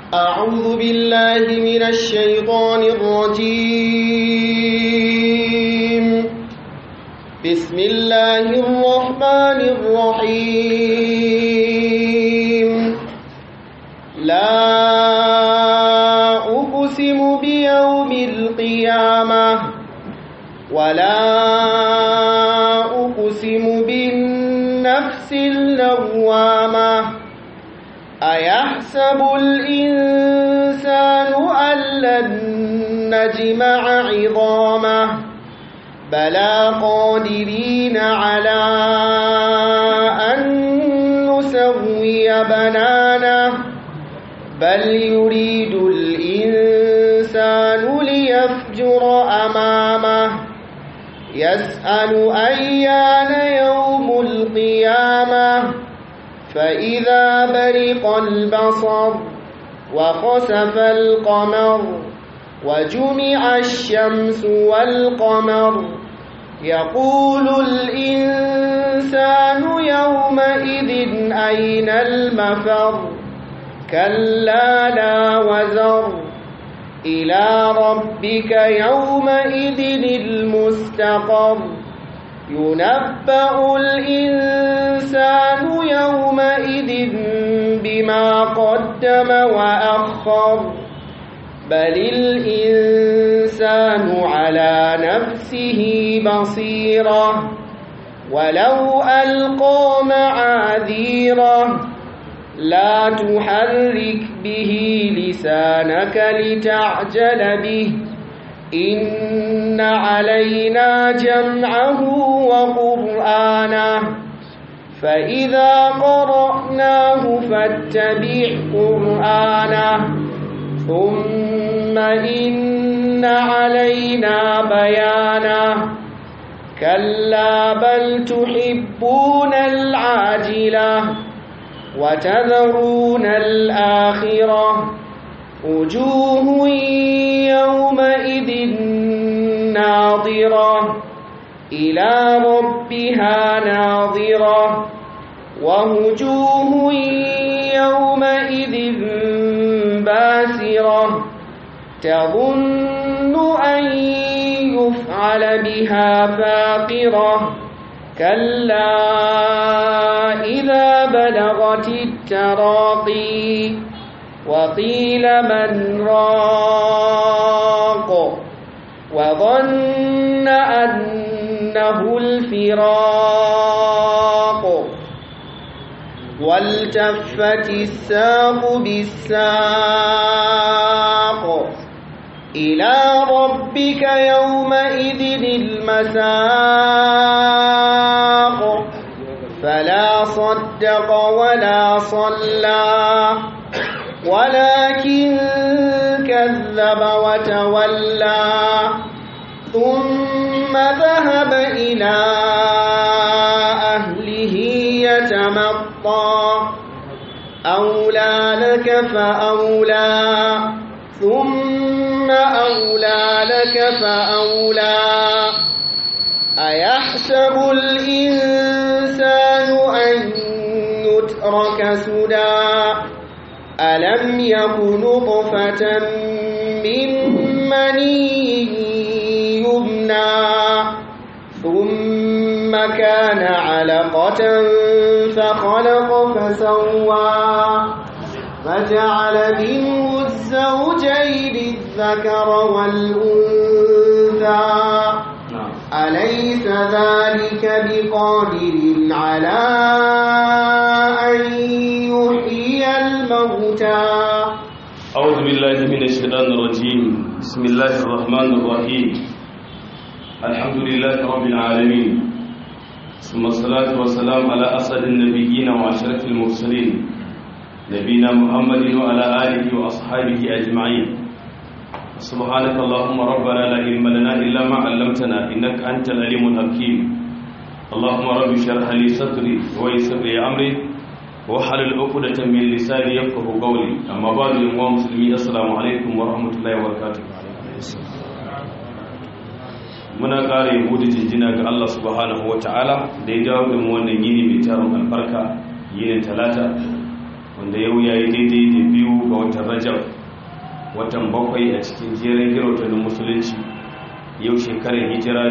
أعوذ بالله من الشيطان الرجيم بسم الله الرحمن الرحيم لا أقسم بيوم القيامة ولا أقسم بالنفس اللوامة أيحسب الإنسان أن لن نجمع عظامه بلى قادرين على أن نسوي بنانه بل يريد الإنسان ليفجر أمامه يسأل أيان يوم القيامة فإذا برق البصر وخسف القمر وجمع الشمس والقمر يقول الإنسان يومئذ أين المفر كلا لا وزر إلى ربك يومئذ المستقر ينبأ الإنسان يومئذ بما قدم وأخر بل الإنسان على نفسه بصيرة ولو ألقى معاذيره لا تحرك به لسانك لتعجل به إن علينا جمعه وقرآنه فإذا قرأناه فاتبع قرآنه ثم إن علينا بيانه كلا بل تحبون العاجلة وتذرون الآخرة وجوه يومئذ ناظرة إلى ربها ناظرة ووجوه يومئذ باسرة تظن أن يفعل بها فاقرة كلا إذا بلغت التراقي وقيل من راق وظن أنه الفراق والتفت الساق بالساق إلى ربك يومئذ المساق فلا صدق ولا صلى ولكن كذب وتولى ثم ذهب إلى أهله يتمطى أولى لك فأولى ثم أولى لك فأولى أيحسب الإنسان أن يترك سدى ألم يكن نطفة من مني يمنى ثم كان علقة فخلق فسوى فجعل منه الزوجين الذكر والأنثى أليس ذلك بقادر على أن يحيي الموتى أعوذ بالله من الشيطان الرجيم بسم الله الرحمن الرحيم الحمد لله رب العالمين ثم الصلاة والسلام على أسعد النبيين وأشرف المرسلين نبينا محمد وعلى آله وأصحابه أجمعين سبحانك اللهم ربنا لا علم لنا إلا ما علمتنا إنك أنت العليم الحكيم اللهم رب اشرح لي صدري ويسر لي أمري وحلل عقدة من لساني يفقه قولي أما بعد يا مسلمين السلام عليكم ورحمة الله وبركاته muna ƙara yabo da jinjina ga Allah subhanahu wa ta'ala da ya dawo da mu wannan yini mai taron albarka yinin talata wanda yau ya yi daidai da biyu ga watan rajab watan bakwai a cikin jerin girautannin musulunci yau shekarar hijira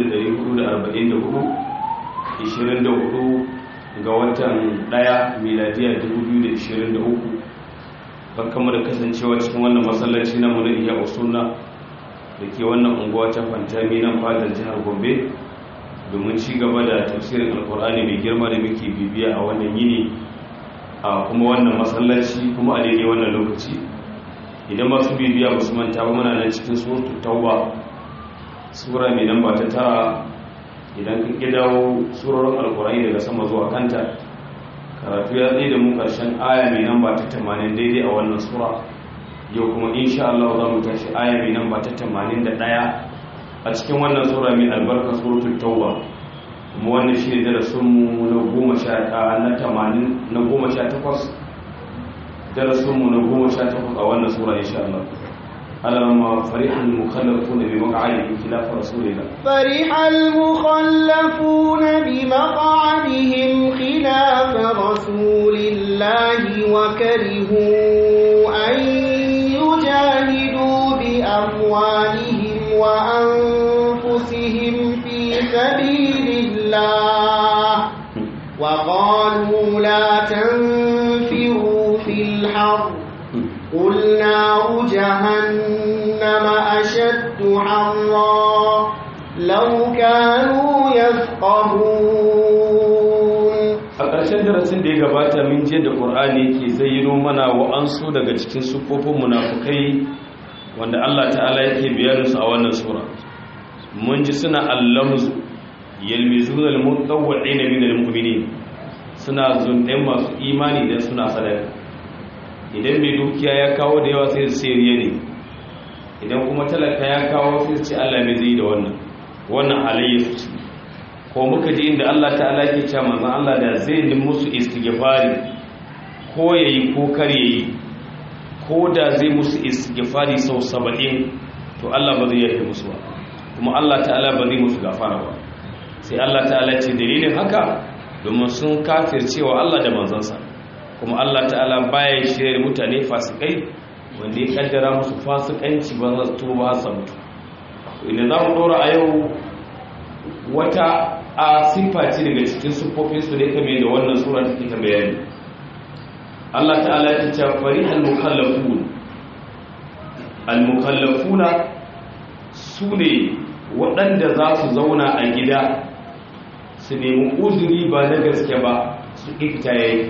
1444 24 ga watan daya miladiya 2023 barkanmu da kasancewa cikin wannan masallaci na muna iya usunna da ke wannan unguwa ta fantami nan fadar jihar gombe domin ci gaba da tafsirin alkur'ani mai girma da muke bibiya a wannan yini a kuma wannan masallaci kuma a daidai wannan lokaci idan masu bibiya ba su manta ba muna nan cikin suratul tauba sura mai namba ta tara idan ka ƙi dawo surorin alkurani daga sama zuwa kanta karatu ya tsaye da mu ƙarshen aya mai namba ta tamanin daidai a wannan sura yau kuma insha Allah za mu tashi aya mai namba ta tamanin da ɗaya a cikin wannan sura mai albarka suratul tauba kuma wannan shi ne darasinmu na goma sha na tamanin na goma sha takwas darasinmu na goma sha takwas a wannan sura insha Allah ألما فرح المخلفون بمقعدهم خلاف رسول الله فرح المخلفون بمقعدهم خلاف رسول الله وكرهوا أن يجاهدوا بأموالهم وأنفسهم في سبيل الله وقالوا لا تنفروا في الحرب قل نار جهنم أشد حرا لو كانوا يفقهون a ƙarshen darasin da ya gabata min je da ƙur'ani ke zayyano mana wa'ansu daga cikin sufofin munafukai wanda Allah ta'ala yake bayaninsu a wannan sura mun ji suna allamzu yalmizuna almutawwi'ina min almu'minin suna zunɗen masu imani da suna sadaka idan mai dukiya ya kawo da yawa sai su riya ne idan kuma talaka ya kawo sai su ce Allah mai zai da wannan wannan halayya su ce ko muka ji inda Allah ta'ala ke cewa manzon Allah da zai yi musu istighfari ko yayi ko kar yayi ko da zai musu istighfari sau 70 to Allah ba zai yafe musu ba kuma Allah ta'ala ba zai musu gafara ba sai Allah ta'ala ce dalilin haka domin sun kafircewa Allah da manzansa kuma Allah ta'ala baya shirya mutane fasikai wanda ya kaddara musu fasikanci ba za su tuba har mutu idan za mu dora a yau wata a siffa ce daga cikin siffofin su ne kame da wannan sura take ta bayani Allah ta'ala ya ce fari al-mukallafun al-mukallafuna su ne waɗanda za su zauna a gida su nemi uzuri ba na gaske ba su ƙifta yayi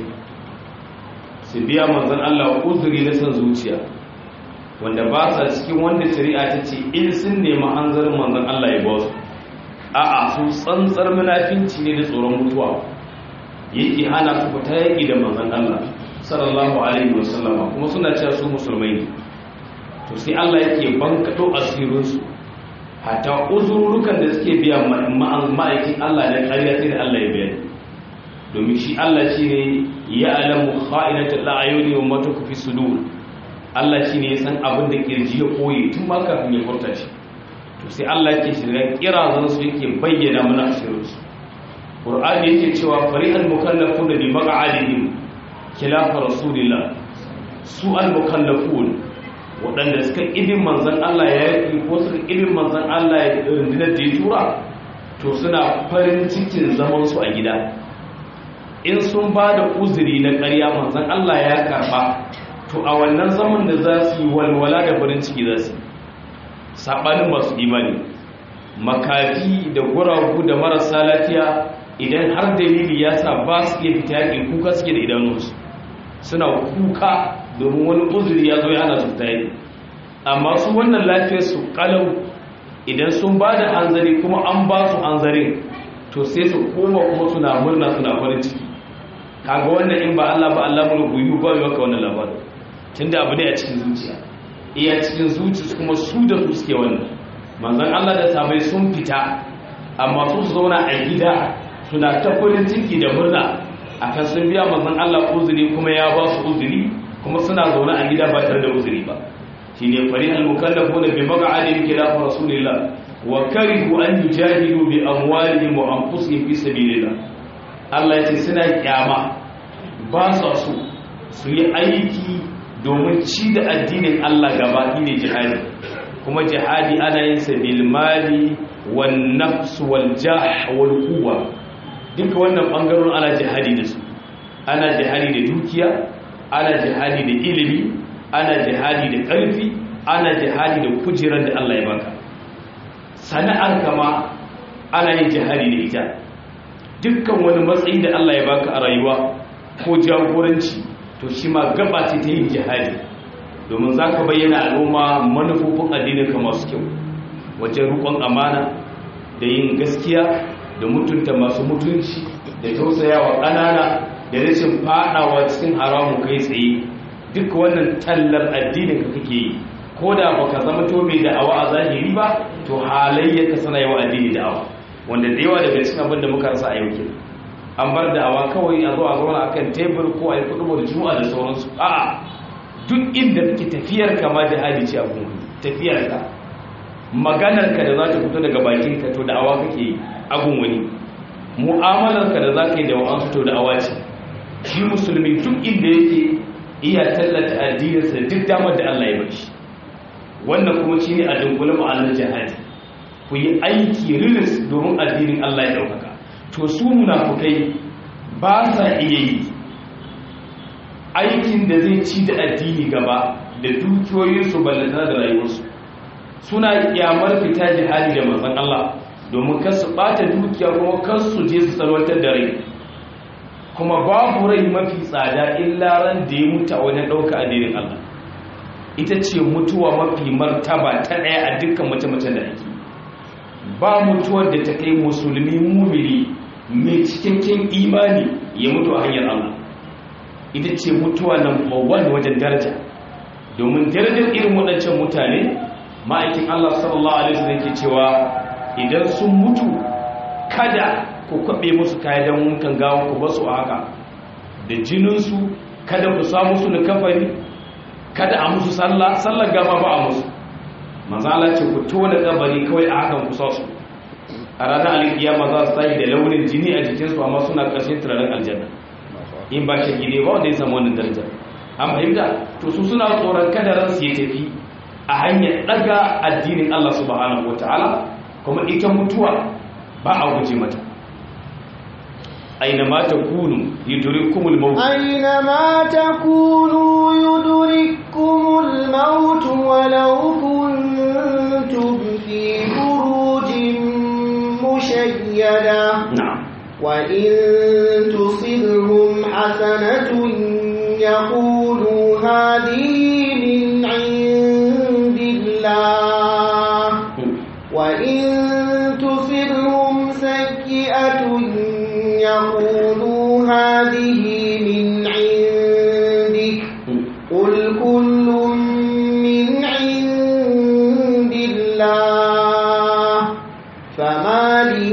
su biya manzan Allah uzuri na son zuciya wanda ba sa cikin wanda shari'a ta ce in sun nemi hanzarin manzan Allah ya ba su a'a su tsantsar munafinci ne da tsoron mutuwa yake hana su fita yaƙi da manzan Allah sallallahu alaihi wasallama kuma suna cewa su musulmai ne to sai Allah yake bankaɗo asirinsu hatta uzururukan da suke biya ma'aikin Allah da ƙarya sai da Allah ya bayani domin shi Allah shi ne ya alamu kha'inatul a'yuni wa ma tukfi sudur Allah shi ne ya san abin da kirji ya koyi tun ma kafin ya furta shi to sai Allah yake shirya kirazan su yake bayyana mana asirin su Qur'ani yake cewa fari'al mukallafun bi maq'adihim khilafa rasulillah su al mukallafun waɗanda suka ibin manzon Allah ya yi ko suka ibin manzon Allah ya rundunar da ya tura to suna farin cikin zaman su a gida in sun ba da uzuri na ƙarya manzan Allah ya karɓa to a wannan zaman da za su yi walwala da farin ciki za su saɓanin masu imani makafi da guragu da marasa lafiya idan har dalili ya sa ba su iya fita yaƙi kuka suke da idanunsu suna kuka domin wani uzuri ya zo ya hana su fita yaƙi amma su wannan lafiyar su ƙalau idan sun ba da hanzari kuma an ba su hanzarin to sai su koma kuma suna murna suna farin ciki kaga wannan in ba Allah ba Allah mu guyu ba maka wannan labarin tunda abu ne a cikin zuciya iya cikin zuciya kuma su da su suke wannan manzon Allah da sabai sun fita amma su su zauna a gida suna ta farin ciki da murna akan sun biya manzon Allah uzuri kuma ya ba su uzuri kuma suna zaune a gida ba tare da uzuri ba shine fari al-mukallafuna bi maq'adin khilaf rasulillah wa karihu an yujahidu bi amwalihim wa anfusihim fi sabilillah Allah yace suna kyama ba sa so su yi aiki domin ci da addinin Allah gaba ne jihadi kuma jihadi ana yin sa bil mali wan nafs wal jah wal quwwa duka wannan bangaron ana jihadi da su ana jihadi da dukiya ana jihadi da ilimi ana jihadi da ƙarfi ana jihadi da kujerar da Allah ya baka sana'ar kama ana yin jihadi da ita dukkan wani matsayi da Allah ya baka a rayuwa ko jagoranci to shi ma gaba ce ta yin jihadi domin za ka bayyana al'umma manufofin addininka masu kyau wajen rukon amana da yin gaskiya da mutunta masu mutunci da tausayawa ƙanana da rashin fadawa cikin haramun kai tsaye duk wannan tallar addinin ka kake yi ko da baka zama to mai da'awa a zahiri ba to halayyarka sana yawa addini da'awa wanda da yawa daga cikin abin da muka rasa a yau ke an bar da'awa kawai a zo a zauna akan tebur ko a yi kudu da juma'a da sauransu a'a duk inda kake tafiyar ka ma jihadi ce a gungun tafiyar ka maganar ka da za ta fito daga bakin ka to da'awa kake yi a gungun mu'amalar ka da za ka yi da wa'ansu to da'awa ce shi musulmi duk inda yake iya tallata addininsa duk damar da Allah ya bashi wannan kuma shi ne a dunkule ma'anar jihadi ku yi aiki rilis domin addinin Allah ya ɗaukaka to su munafukai ba sa iya yi aikin da zai ci da addini gaba da dukiyoyinsu ballantana da rayuwarsu suna kyamar fita jihadi da manzon Allah domin kar su ɓata dukiya kuma kar su je su salwantar da rai kuma babu rai mafi tsada illa ran da ya mutu a wajen ɗauka addinin Allah ita ce mutuwa mafi martaba ta ɗaya a dukkan mace-macen da ake ba mutuwar da ta kai musulmi mumiri mai cikakken imani ya mutu a hanyar Allah ita ce mutuwa number one wajen daraja domin darajar irin waɗancan mutane ma'aikin Allah sallallahu alaihi wasallam ke cewa idan sun mutu kada ku kwaɓe musu kaya don wutan gawa ku basu a haka da jininsu kada ku sa musu da kafani kada a musu sallah sallar gama ba a musu manzala ce ku tona kabari kawai a hakan kusa su a ranar alkiyama za su tashi da launin jini a jikinsu amma suna ƙarshen turaren aljanna in ba shi gine ba wanda ya samu wannan daraja an fahimta to su suna tsoron kada ransu ya tafi a hanyar ɗaga addinin Allah subhanahu wataala kuma ita mutuwa ba a guje mata أينما تكونوا يدرككم الموت أينما تكونوا يدرككم الموت ولو كنتم في بروج مشيدة نعم وإن تصبهم حسنة يقولوا هذه من عند الله وإن تصبهم سيئة يقولوا هذه من عندك قل كل من عند الله فما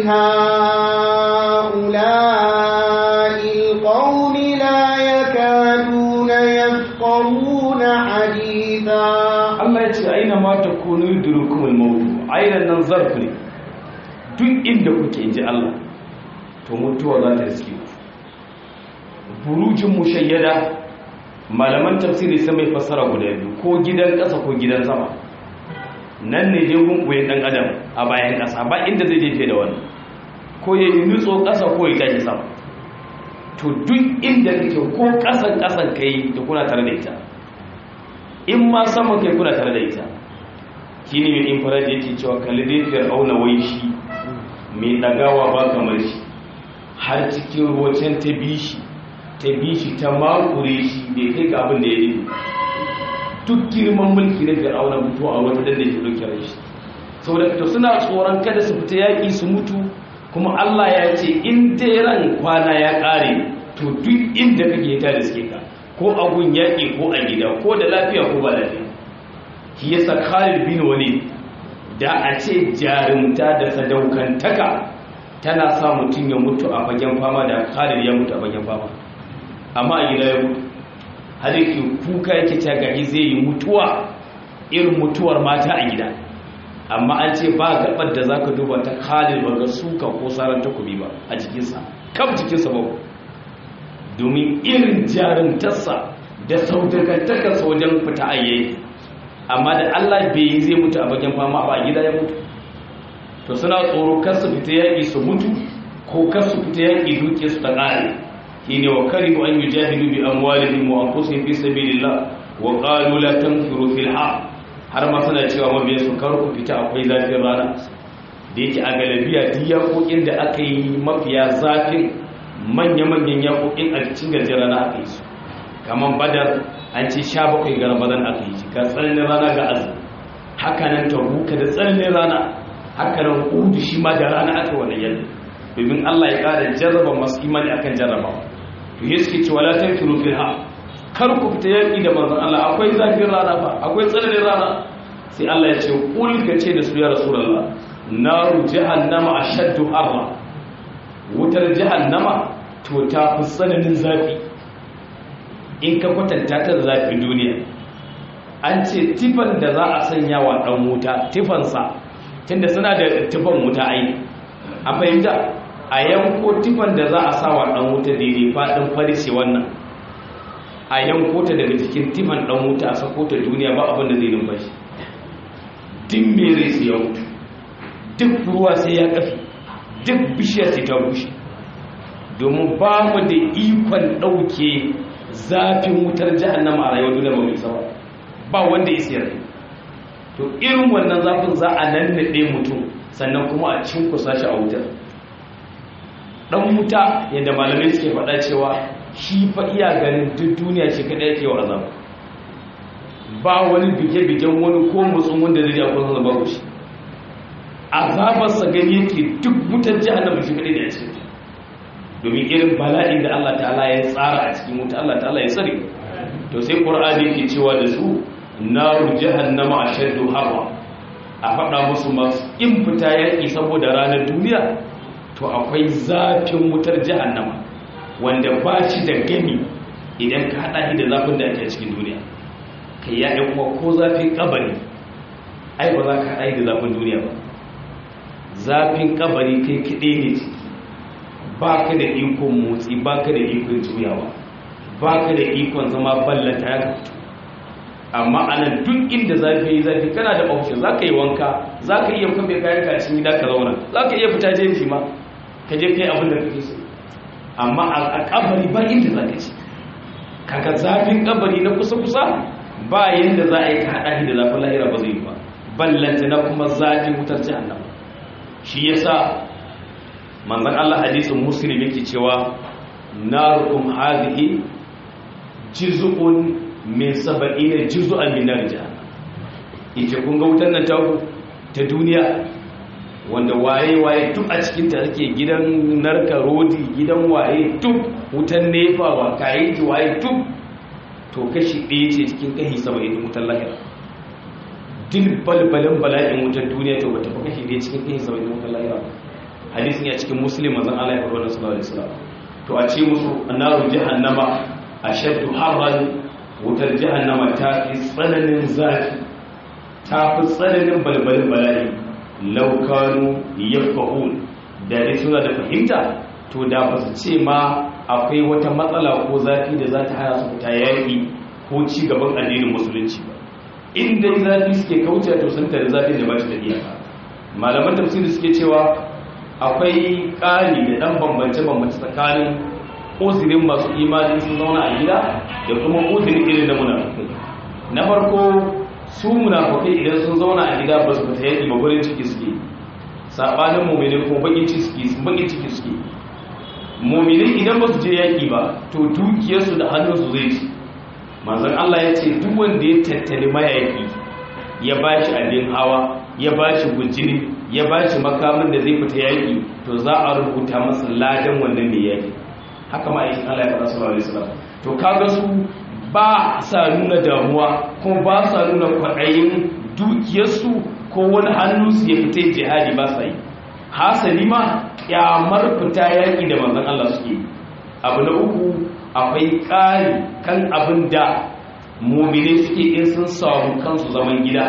لهؤلاء القوم لا يكادون يفقهون حديثا Allah ya ce aina ma ta kunu yudrukumul maut ainan nan zarf ne duk inda kuke inji Allah to mutuwa za ta riske ku burujin mushayyada malaman tafsiri sun mai fassara guda biyu ko gidan ƙasa ko gidan sama nan ne dai gunguyen ɗan adam a bayan ƙasa ba inda zai jefe da wani ko ya yi nutso ƙasa ko ya tashi sama to duk inda kake ko ƙasan ƙasan kai da kuna tare da ita in ma sama kai kuna tare da ita shi ne mai infrared yake cewa kalli dai fir'auna wai shi mai ɗagawa ba kamar shi har cikin ruwacin ta bishi ta bishi ta makure shi bai kai ga abin da ya nufi duk girman mulki na fir'auna mutu a wata da ke ɗauke rai shi saboda fito suna tsoron kada su fita yaƙi su mutu kuma Allah ya ce in dai ran kwana ya ƙare to duk inda kake ta da suke ka ko a gun yaƙi ko a gida ko da lafiya ko ba lafiya shi yasa Khalid bin Walid da a ce jarumta da sadaukantaka tana sa mutum ya mutu a fagen fama da Khalid ya mutu a fagen fama amma a gida ya mutu har yake kuka yake ta gari zai yi mutuwa irin mutuwar mata a gida amma an ce ba gabar da zaka duba ta Khalid ba ga suka ko saran takobi ba a jikinsa kam jikinsa ba domin irin jarumtarsa da saudakantakarsa wajen fita ayyayi amma da Allah bai yi zai mutu a bakin fama ba a gida ya mutu to suna tsoro kar su fita yaƙi su mutu ko kar su fita yaƙi duke su ta ƙare shine wa karihu an yujahidu bi amwalihim wa anfusihim fi sabilillah wa qalu la tanfiru fil har har ma suna cewa mabiyan su kar ku fita akwai zafin rana da yake a galabiya duk yaƙoƙin da aka yi mafiya zafin manya-manyan yaƙoƙin a cikin gajiyar rana aka yi su kamar badar an ce sha bakwai ga ramadan aka yi ga tsananin rana ga azumi haka nan tabuka da tsananin rana haka nan udu shi ma da rana aka wani yadda domin allah ya ƙara jarraba masu imani akan jarrabawa to yi suke cewa la tanfiru fil ha kar ku fita yaƙi da manzon allah akwai zafin rana ba akwai tsananin rana sai allah ya ce kul ka ce da su ya rasulullah naru jahannama ashaddu harra wutar jahannama to ta fi tsananin zafi in ka kwatanta ta da zafin duniya an ce tifan da za a sanya wa ɗan wuta tifansa tunda suna da tifan wuta ai an fahimta a yanko tifan da za a sa wa ɗan wuta daidai faɗin farishe wannan a yanko ta daga cikin tifan ɗan wuta a sako ta duniya ba abin da zai numfashi din mere su ya mutu duk ruwa sai ya kafi duk bishiyar sai ta bushe domin ba mu da ikon ɗauke zafin wutar jahannama a rayuwar duniya ba mai sawa ba wanda ya sayar to irin wannan zafin za a nannaɗe mutum sannan kuma a cinkusa shi a wutar ɗan wuta yadda malamai suke faɗa cewa shi fa iya ganin duk duniya shi kaɗai yake wa azaba ba wani bige-bigen wani ko mutsun wanda zai akwai zama babu shi azabarsa gani yake duk wutar jahannama shi kaɗai da ya cikin domin irin bala'in da Allah ta'ala ya tsara a cikin wuta Allah ta'ala ya tsare to sai qur'ani yake cewa da su naru jahannama ashaddu harra a faɗa musu masu in fita yaƙi saboda ranar duniya to akwai zafin wutar jahannama wanda ba shi da gani idan ka haɗa shi da zafin da ake cikin duniya kai ya ɗan kuma ko zafin kabari ai ba za ka haɗa shi da zafin duniya ba zafin kabari kai kiɗe ne ciki ba ka da ikon motsi ba ka da ikon juyawa ba ka da ikon zama ballata ya fito amma anan duk inda zafi yi zafi kana da option za ka yi wanka za ka iya kwabe kayan kacin gida ka zauna za ka iya fita jeji ma ka je kai abin da kake so amma a kabari ba inda za ka ci kaga zafin kabari na kusa-kusa ba yadda za a yi ka haɗa da zafin lahira ba zai yi ba ballanta na kuma zafin wutar jihannama shi yasa manzan Allah hadisin muslim yake cewa narukum hadhihi juz'un min sab'ina juz'an min nar jahannam yace kun ga wutar nan ta ta duniya wanda waye waye duk a cikin ta ake gidan narka rodi gidan waye duk wutan nefa wa kai ji waye duk to kashi ɗaya ce cikin kashi 70 wutar lahira dil balbalin bala'in wutar duniya to bata fi kashi ɗaya cikin kashi 70 wutar lahira hadisin ya cikin muslim manzon Allah ya faɗa wannan sallallahu alaihi wasallam to a ce musu annaru jahannama ashaddu harran wutar jahannama ta fi tsananin zafi ta fi tsananin balbalin bala'i law kanu yafqahun da dai suna da fahimta to da ba su ce ma akwai wata matsala ko zafi da za ta hana su fita yaƙi ko ci gaban addinin musulunci ba in dai zafi suke kauce to sun tare zafi da ba shi da iyaka malaman tafsiri suke cewa akwai ƙari da ɗan bambance-bambance tsakanin uzirin masu imani sun zauna a gida da kuma uzirin irin da munafukai na farko su munafukai idan sun zauna a gida ba su fita yaƙi ba gurin ciki suke saɓanin mummini kuma baƙin ciki suke mummini idan ba su je yaƙi ba to dukiyarsu da hannunsu zai ci manzan Allah ya ce duk wanda ya tattali mayaƙi ya ba shi abin hawa ya ba shi gujini ya ba shi makamin da zai fita yaƙi to za a rubuta masa ladan wannan mai yaƙi haka ma aikin Allah ya faɗa sallallahu alaihi wasallam to kaga su ba sa nuna damuwa kuma ba sa nuna kwaɗayin dukiyarsu ko wani hannunsu ya fita jihadi ba sa yi hasali ma kyamar fita yaƙi da manzon Allah suke abu na uku akwai ƙari kan abin da mumine suke in sun samu kansu zaman gida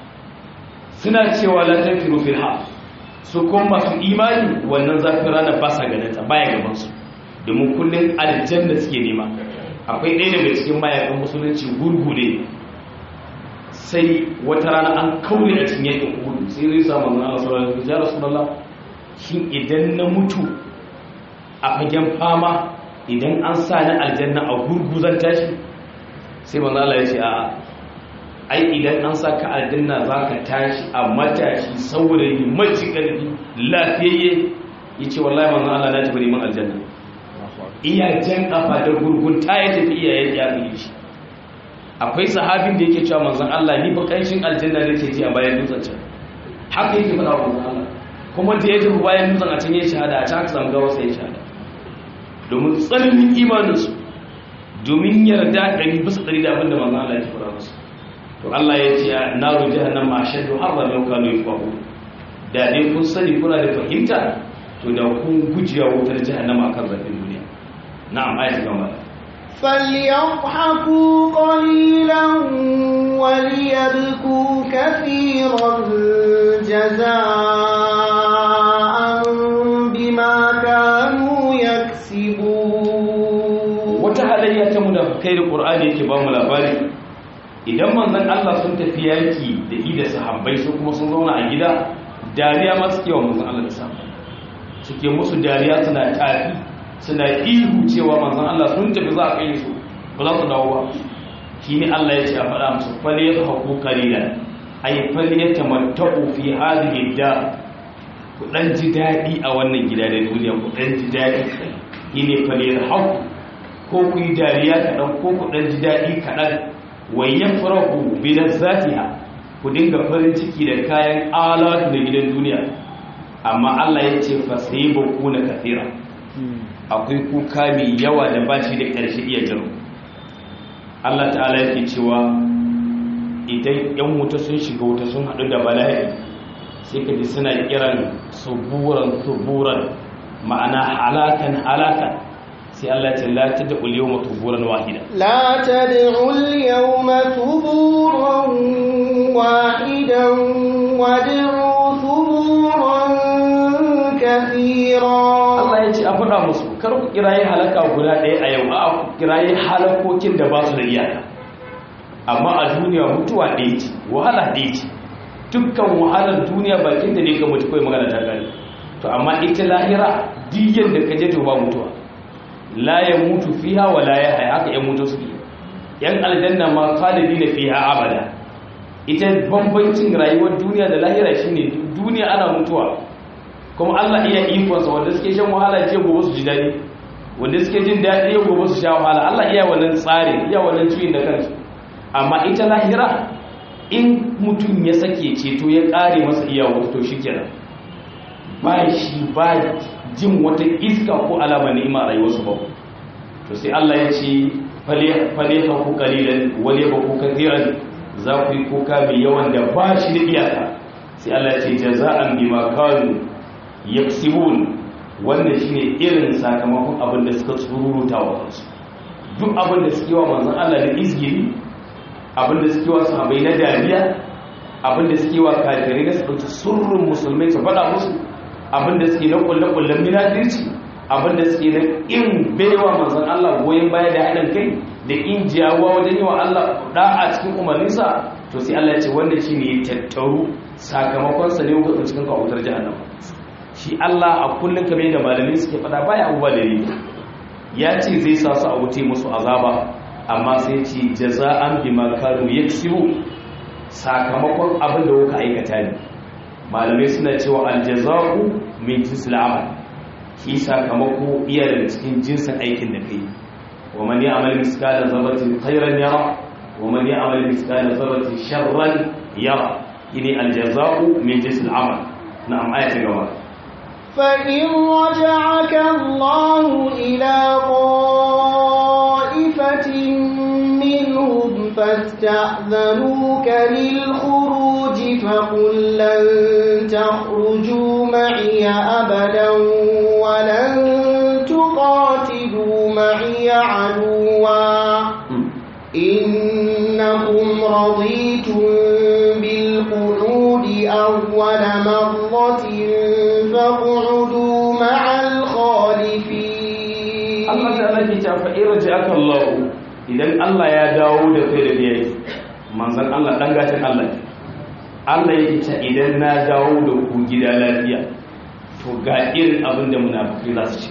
suna cewa la tanfiru fil ha su kuma masu imani wannan zafin ranar ba sa ganin ta baya gaban su domin kullun aljanna suke nema akwai ɗaya daga cikin mayakan musulunci gurgu ne sai wata rana an kaure a cikin yakin uhudu sai zai sa manzon Allah sallallahu alaihi wasallam ya rasulullah shin idan na mutu a fagen fama idan an sa ni aljanna a gurgu zan tashi sai manzon Allah ya ce a'a ai idan an sa ka aljanna za ka tashi a matashi saurayi mace ƙarfi lafiyayye ya ce wallahi manzon Allah na tafi neman aljanna iya jan kafa da gurgun ta ya tafi iyayen ya fi shi akwai sahabin da yake cewa manzon Allah ni ba kanshin aljanna nake ji a bayan dutsen can haka yake faɗa wa manzon Allah kuma da ya tafi bayan dutsen a can ya shahada a can aka samu gawa sai ya shahada domin tsananin imaninsu domin yarda ɗari bisa ɗari da abin da manzon Allah ya faɗa musu to Allah ya ce naru jahannama ashaddu harra law kanu yafqahu da dai kun sani kuna da fahimta to da kun gujewa wutar jahannama akan zafin duniya na'am ayatu gaba فليضحكوا قليلا وليبكوا كثيرا جزاء بما كانوا يكسبون wata halayya ta munafikai da qur'ani yake ba mu labari idan manzon Allah sun tafi yaki da ida sahabbai su kuma sun zauna a gida dariya ma suke wa manzon Allah da sahabbai suke musu dariya suna tafi suna ihu cewa manzon Allah sun tafi za a kai su ba za su dawo ba shi ne Allah ya ce a faɗa musu fal yadhaku qalilan ay fal yatamatta'u fi hadhihi da ku dan ji dadi a wannan gida da duniya ku dan ji dadi shi ne fal yadhaku ko ku yi dariya kaɗan ko ku dan ji dadi kaɗan wayan farahu bi lazzatiha ku dinga farin ciki da kayan alatu da gidan duniya amma Allah ya ce fa sayyibu na kathira akwai kuka mai yawa da ba shi da ƙarshe iya jiro Allah ta'ala yake cewa idan yan wuta sun shiga wuta sun haɗu da bala'i sai ka ji suna kiran suburan suburan ma'ana halakan halakan sai Allah ce la ta da'ul yawma tuburan wahida لا تدعوا اليوم ثبورا واحدا وادعوا ثبورا كثيرا Allah ya ce a faɗa musu kar ku kiraye halaka guda ɗaya a yau a ku kiraye halakokin da ba su da iyaka amma a duniya mutuwa ɗaya ce wahala ɗaya ce dukkan wahalar duniya bakin da ne ga mutu kawai magana ta gani to amma ita lahira diyan da ka je to ba mutuwa la ya mutu fiha wa la ya haya haka yan mutu suke yan aljanna ma khalidina fiha abada ita bambancin rayuwar duniya da lahira shine duniya ana mutuwa kuma Allah iya ikonsa wanda suke shan wahala ce gobe su ji daɗi wanda suke jin daɗi yau gobe su sha wahala Allah iya wannan tsari iya wannan cuyin da kansu amma ita lahira in mutum ya sake ceto ya ƙare masa iya wata to shikenan ba shi ba jin wata iska ko alama ni'ima a rayuwarsu ba to sai Allah ya ce fale ka ku kalilan wale ba ku kathiran za ku yi kuka mai yawan da ba shi da iyaka sai Allah ya ce jaza'an bima kanu yaksibun wannan shine irin sakamakon abin da suka tsururuta wa kansu duk abin da suke wa manzon Allah da izgiri abin da suke wa sahabbai na dariya abin da suke wa kafirai da su surrun musulmai su faɗa musu abin da suke na kulle-kullen minadirci abin da suke na in baiwa manzon Allah goyon baya da haɗin kai da in jiyawa wajen yi wa Allah da'a cikin umarninsa to sai Allah ya ce wannan shine ya tattaru sakamakon sa ne ga cikin kawutar jahannama shi Allah a kullum kamar yadda malamai suke fada baya abubuwa da riba ya ce zai sa su a wuce musu azaba amma sai ce jaza'an bima kanu yaksibu sakamakon abin da kuka aikata ne malamai suna cewa aljaza'u min jinsil amal shi sakamako iya daga cikin jinsin aikin da kai wa man ya'mal miskala zarratin khairan yara wa man ya'mal miskala zarratin sharran yara ini aljaza'u min jinsil amal na'am ayata gaba فإن رجعك الله إلى طائفة منهم فاستأذنوك للخروج فقل لن تخرجوا معي أبدا ولن تقاتلوا معي عدوا إنكم رضيتم بالقعود أول مرة فاقعدوا مع الخالفين Allah ta'ala ke ta fa irja aka Allah idan Allah ya dawo da kai da yayi manzon Allah dan gatan Allah ne Allah yake ce idan na dawo da ku gida lafiya to ga irin abin da munafiki za su ci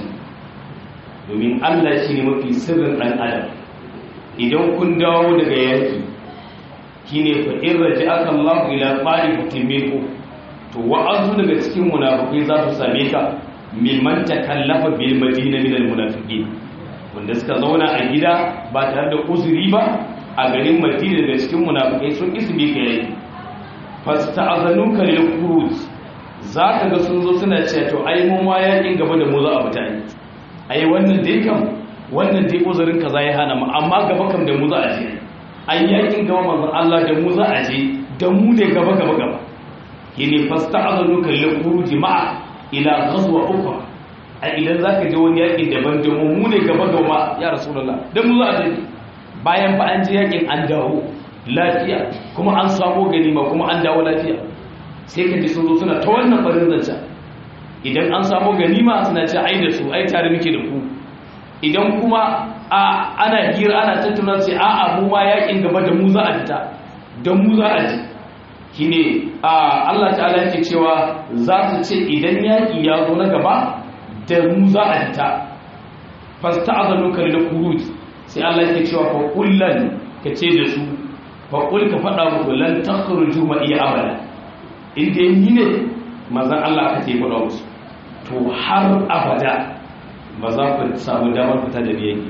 domin Allah shi ne mafi sirrin dan adam idan kun dawo daga yaki shine fa in raja'aka Allah ila qa'ifatin minkum to wa'azu daga cikin munafiki za su same ka mimman takallafa bil madina min al munafiqin wanda suka zauna a gida ba tare da uzuri ba a garin madina daga cikin munafikai sun isbi ka yayi fasta'azanuka lil khuruj zaka ga sun zo suna cewa to ai mun ma yakin gaba da mu za a fita yi ai wannan dai kam wannan dai uzurin kaza ya hana mu amma gaba kam da mu za a je ai yakin gaba manzon Allah da mu za a je da mu da gaba gaba gaba yene fasta'azanuka lil khuruj ma'a ila ghazwa ukhra a idan zaka je wani yakin daban da mu ne gaba gaba ya rasulullah dan mu za a je bayan ba an je yakin an dawo lafiya kuma an samu ganima kuma an dawo lafiya sai ka ji sun zo suna ta wannan farin zance idan an samu ganima suna ce ai da su ai tare muke da ku idan kuma a ana hira ana tattauna ce a a mu ma yakin gaba da mu za a fita da mu za a ji shine a Allah ta'ala yake cewa za su ce idan yaki ya zo na gaba da mu za a fita fasta'azanu kal khuruj sai Allah yake cewa fa kullan ka ce da su fa kul ka fada muku lan takhruju ma iya abada inda ni ne manzon Allah ka ce fada musu to har abada ba za ku samu damar fita da yaki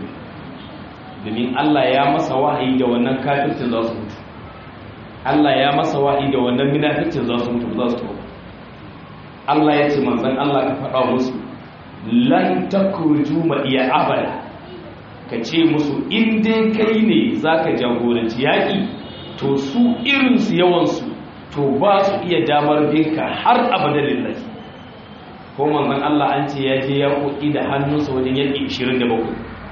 domin Allah ya masa wahayi da wannan kafircin za su mutu Allah ya masa wahayi da wannan munafikin za su mutu za su tafi Allah ya ce manzon Allah ka fada musu lan takhruju ma iya abada ka ce musu in dai kai ne za ka jagoranci yaƙi to su irinsu yawansu to ba su iya damar binka har abada lillahi ko manzon Allah an ce ya je ya koki da hannunsa wajen yaƙi 27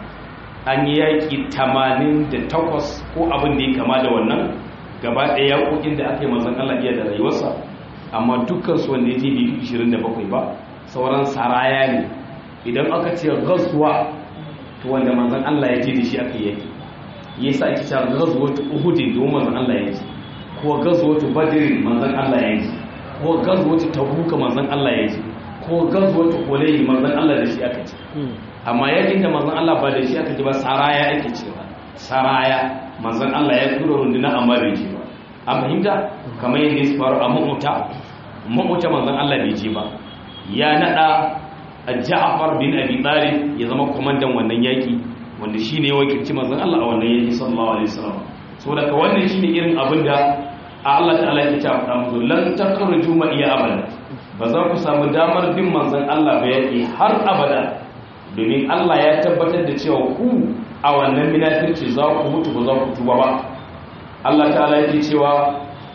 an yi yaƙi 88 ko abin da ya kama da wannan gaba ɗaya yaƙoƙin da aka yi manzon Allah iya da rayuwarsa amma dukkansu wanda ya je bai 27 ba sauran saraya ne idan aka ce gazuwa to wanda manzon Allah ya je da shi aka yaki yasa ake cewa ghazwatu uhud domin manzon Allah ya ji ko ghazwatu badr manzon Allah ya ji ko ghazwatu tabuk manzon Allah ya ji ko ghazwatu hunayn manzon Allah da shi aka ci amma yakin da manzon Allah ba da shi aka ji ba saraya ake cewa saraya manzon Allah ya tura runduna amma bai ji ba an fahimta kamar yadda ya faru a mu'uta mu'uta manzon Allah bai ji ba ya nada Ja'far bin Abi Talib ya zama komandan wannan yaki wanda shine ya wakilci manzon Allah a wannan yaki sallallahu alaihi wasallam saboda ka wannan shine irin abin da Allah ta'ala ya ce a musu lan takhruju ma iya abada ba za ku samu damar bin manzon Allah ba yaki har abada domin Allah ya tabbatar da cewa ku a wannan minafirci za ku mutu ba za ku tuba ba Allah ta'ala yake cewa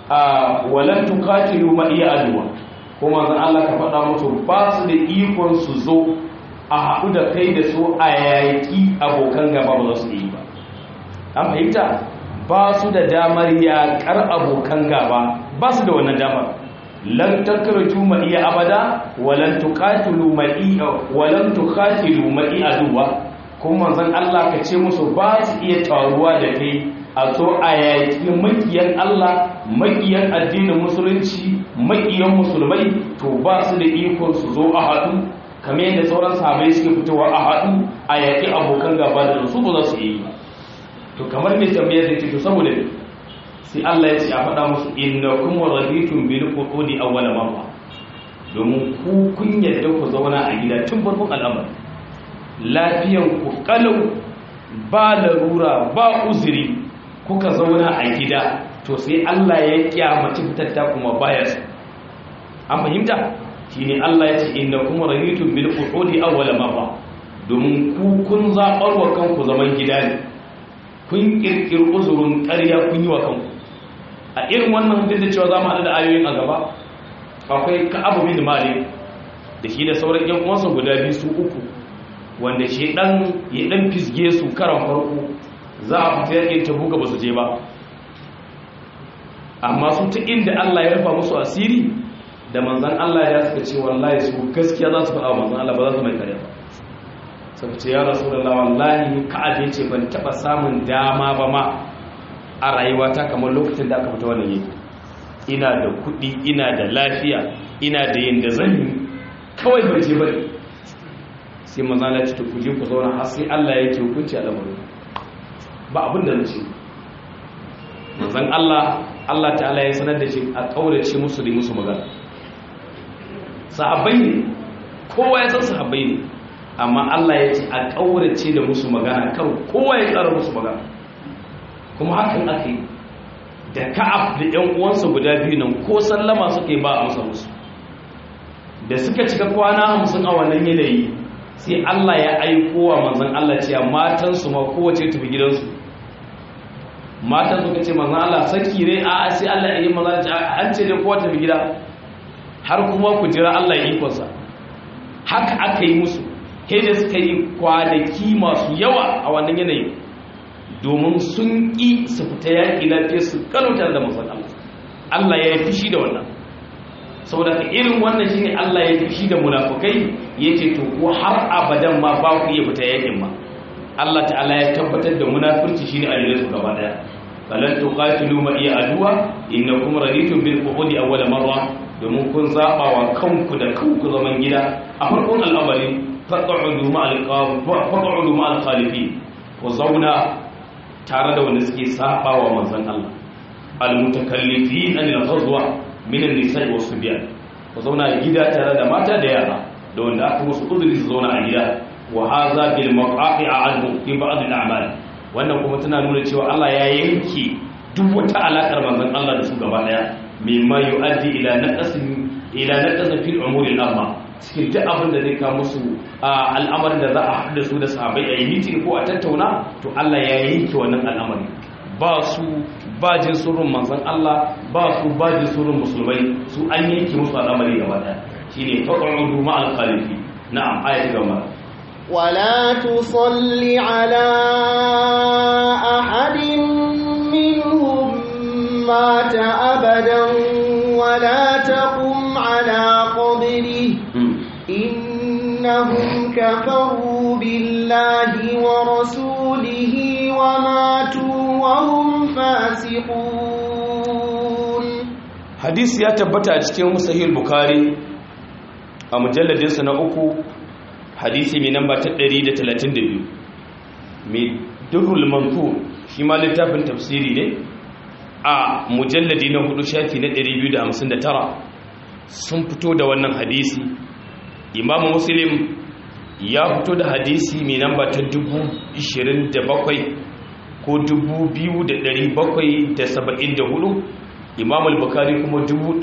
walan tuqatilu ma iya adwa kuma zan Allah ka faɗa musu ba su da ikon su zo a haɗu da kai da su a yaƙi abokan gaba ba za su yi ba an fahimta ba su da damar yaƙar abokan gaba ba su da wannan damar lan takratu ma iya abada walan tuqatilu ma iya walan tuqatilu ma iya aduwa kuma zan Allah ka ce musu ba su iya taruwa da kai a so a yaƙi makiyan Allah makiyan addinin musulunci makiyan musulmai to ba su da ikon su zo a haɗu kamar yadda sauran sahabai suke fitowa a haɗu a yaƙi abokan gaba da su ba za su yi to kamar mai tambayar da to saboda sai Allah ya ce a faɗa musu inna kuma raditun bil qudi awwal marra domin ku kun yadda ku zauna a gida tun farkon al'amari lafiyan ku kalau ba larura ba uzuri kuka zauna a gida to sai Allah ya kyamaci fitatta kuma baya su an fahimta shine Allah ya ce inna kuma rahitum bil qu'udi awwal marra domin ku kun zabar wa kanku zaman gida ne kun kirkir uzurin ƙarya kun yi wa kanku a irin wannan duk da cewa za mu haɗu da ayoyin a gaba akwai ka'abu bin malik da shi da sauran yan uwansa guda biyu su uku wanda shi dan ya dan fisge su karan farko za a fita yakin tabuka ba su je ba amma su ta inda Allah ya rufa musu asiri da manzan Allah ya suka ce wallahi su gaskiya za su faɗa manzan Allah ba za su mai kare ba sai ce ya rasulullah wallahi ka'ab ya ce ban taba samun dama ba ma a rayuwata kamar lokacin da aka fita wannan yake ina da kuɗi ina da lafiya ina da yin da zan yi kawai bai je bane sai maza na ci ku je ku zauna har sai Allah yake hukunci a lamarin ba abin da nace manzon Allah Allah ta'ala ya sanar da shi a kaurace musu da musu magana sahabbai ne kowa ya san sahabbai ne amma Allah ya ce a kaurace da musu magana kar kowa ya tsara musu magana kuma hakan aka yi da ka'af da ƴan uwansa guda biyu nan ko sallama suka yi ba a masa musu da suka cika kwana hamsin a wannan yanayi sai Allah ya aiko wa manzon Allah cewa matansu ma kowace tafi gidansu matan suka ce manzon Allah saki ne a sai Allah ya yi manzon an ce dai kowa tafi gida har kuma ku jira Allah ya ikonsa haka aka yi musu da suka yi kwanaki masu yawa a wannan yanayi domin sun ƙi su fita yaƙi lafiya su kalutar da manzon Allah Allah ya yi fushi da wannan saboda ka irin wannan shine Allah ya fushi da munafukai yace to ko har abadan ma ba ku iya fita yakin ma Allah ta'ala ya tabbatar da munafurci shine a su gaba daya falan tuqatilu ma iya aduwa innakum raditum bil qu'udi awwal marra domin kun zaba wa kanku da kanku zaman gida a farkon al'amari faq'udu ma al faq'udu ma al khalifin ku zauna tare da wanda suke saba wa manzon Allah al mutakallifin anil ghazwa minan nisa'i wasu biya ku zauna gida tare da mata da yara da wanda aka musu uzuri su zauna a gida wa haza bil maqafi'a anhu fi ba'd al a'mal wannan kuma tana nuna cewa Allah ya yanke duk wata alakar manzon Allah da su gaba daya mimma yu'addi ila naqasin ila naqasin fil umuri al amma cikin duk abin da zai kawo musu al'amarin da za a haɗu da su da sahabbai a yi mitin ko a tattauna to Allah ya yanke wannan al'amari ba su ba jin surun manzan Allah ba su ba jin surun musulmai su an yanke musu al'amari gaba daya shine faq'udu ma'al khalifi na'am ayat gaba ولا تصل على أحد منهم مات أبدا ولا تقم على قبره إنهم كفروا بالله ورسوله وماتوا وهم فاسقون حديث ya tabbata a cikin sahih bukhari a mujalladinsa na uku hadisi mai namba ta 132 mai durrul manthur shi ma littafin tafsiri ne a mujalladi na hudu shafi na 259 sun fito da wannan hadisi imamu muslim ya fito da hadisi mai namba ta 27 ko 2774 imam al-bukhari kuma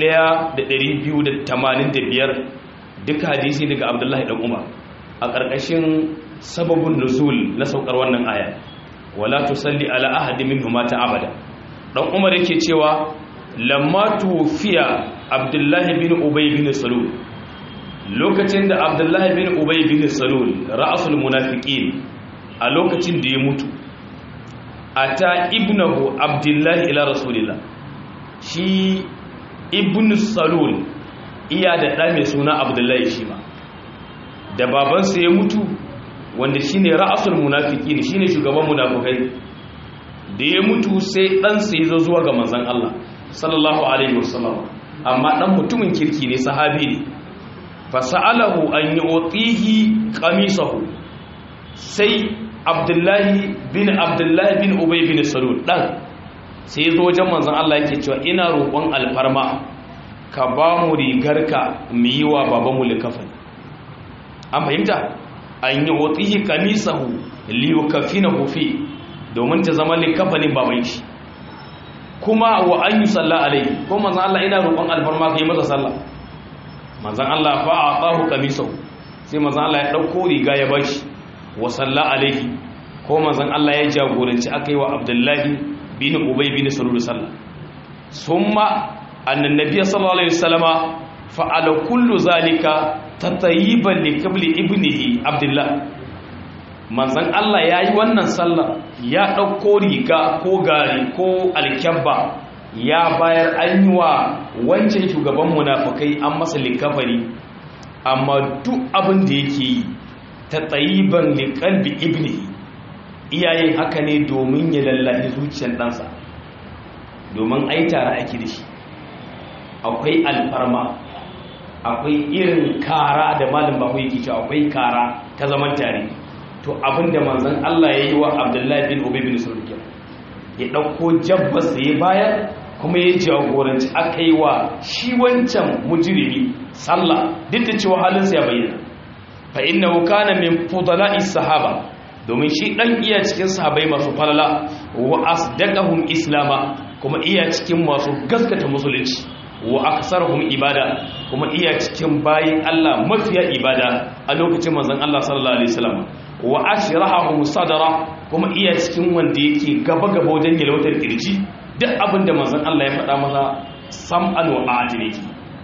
1285 duka hadisi daga abdullahi dan umar a ƙarƙashin sababin nuzul na saukar wannan aya wala tusalli ala ahadin minhum mata abada dan umar yake cewa lamma tufiya abdullahi bin ubay bin salul lokacin da abdullahi bin ubay bin salul ra'sul munafiqin a lokacin da ya mutu ata ibnahu abdullahi ila rasulillah shi ibn salul iya da ɗa mai suna abdullahi shi ma da babansa ya mutu wanda shi ne ra'asul munafiki ne shi ne shugaban munafukai da ya mutu sai ɗansa ya zo zuwa ga manzan Allah sallallahu alaihi wasallam amma ɗan mutumin kirki ne sahabi ne fasa'alahu an yi otihi ƙamisahu sai abdullahi bin abdullahi bin ubay bin salul ɗan sai ya zo wajen manzan Allah yake cewa ina roƙon alfarma ka ba mu rigarka mu yi wa babanmu likafani an fahimta an yi watsihi kamisahu liyu kafina hufi domin ta zama likafanin baban shi kuma wa an yi salla alai ko manzan Allah ina roƙon alfarma ka yi masa sallah manzan Allah fa a ƙahu kamisahu sai manzan Allah ya ɗauko riga ya bashi wa salla alaihi ko manzan Allah ya jagoranci aka yi wa abdullahi bin ubay bin salulu sallah summa annan nabiya sallallahu alaihi wasallama fa'ala kullu zalika tatayiban li qabli ibnihi abdullah manzon Allah yayi wannan sallah ya dauko riga ko gari ko alkyabba ya bayar an yi wa wancan shugaban munafikai an masa likafari amma duk abin da yake yi ta tsayiban liƙalbi ibni iyayen haka ne domin ya lallahi zuciyar ɗansa domin ai tare ake da shi akwai alfarma akwai irin kara da malin bahu yake cewa akwai kara ta zaman tare to abinda manzon Allah ya yi wa Abdullahi bin Ubay bin Sulke ya ɗauko jabbas ya bayar kuma ya jagoranci aka yi wa shi wancan mujirimi sallah duk da cewa halinsa ya bayyana fa inna kana min fudala'i sahaba domin shi dan iya cikin sahabai masu falala wa asdaqahum islama kuma iya cikin masu gaskata musulunci wa aksarhum ibada kuma iya cikin bayin Allah mafiya ibada a lokacin manzon Allah sallallahu alaihi wasallam wa ashrahahum sadara kuma iya cikin wanda yake gaba gaba wajen yalwatar kirji duk abinda manzon Allah ya faɗa masa sam'an wa adiliki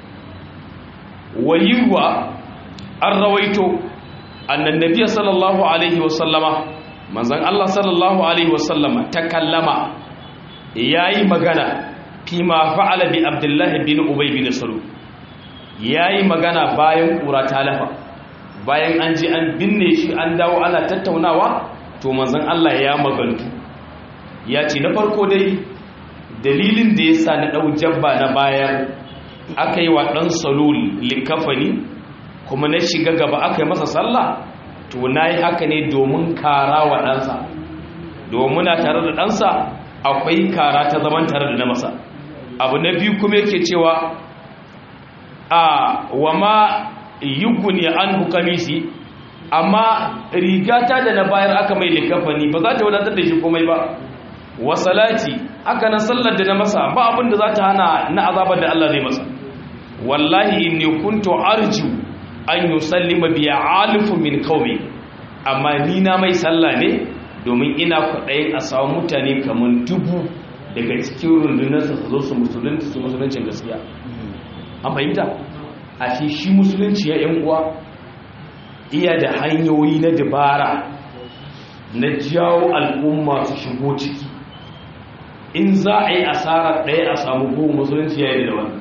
wayuwa an rawaito annan nabiya sallallahu alaihi wasallama manzan Allah sallallahu alaihi wasallama ta kallama ya yi magana fi ma fa'ala bi abdullahi bin ubay bin salu ya yi magana bayan ƙura ta lafa bayan an ji an binne shi an dawo ana tattaunawa to manzan Allah ya magantu ya ce na farko dai dalilin da ya sa na ɗau jabba na bayan aka yi wa ɗan salul likafani kuma na shiga gaba aka yi masa sallah to na yi haka ne domin kara wa ɗansa domin na tare da ɗansa akwai kara ta zaman tare da na masa abu na biyu kuma yake cewa a wa ma yuguni an hukamisi amma rigata da na bayar aka mai likafani ba za ta wadatar da shi komai ba wa salati haka na sallar da na masa ba abin da za ta hana na azabar da Allah zai masa wallahi inni kuntu arju an yusallima bi alifu min qaumi amma ni na mai sallah ne domin ina kwaɗayin a samu mutane kamar dubu daga cikin rundunarsa su zo su musulunci su musuluncin gaskiya an fahimta a shi shi musulunci ya yan uwa iya da hanyoyi na dabara na jawo al'umma su shigo ciki in za a yi asarar ɗaya a samu goma musulunci ya yi da wani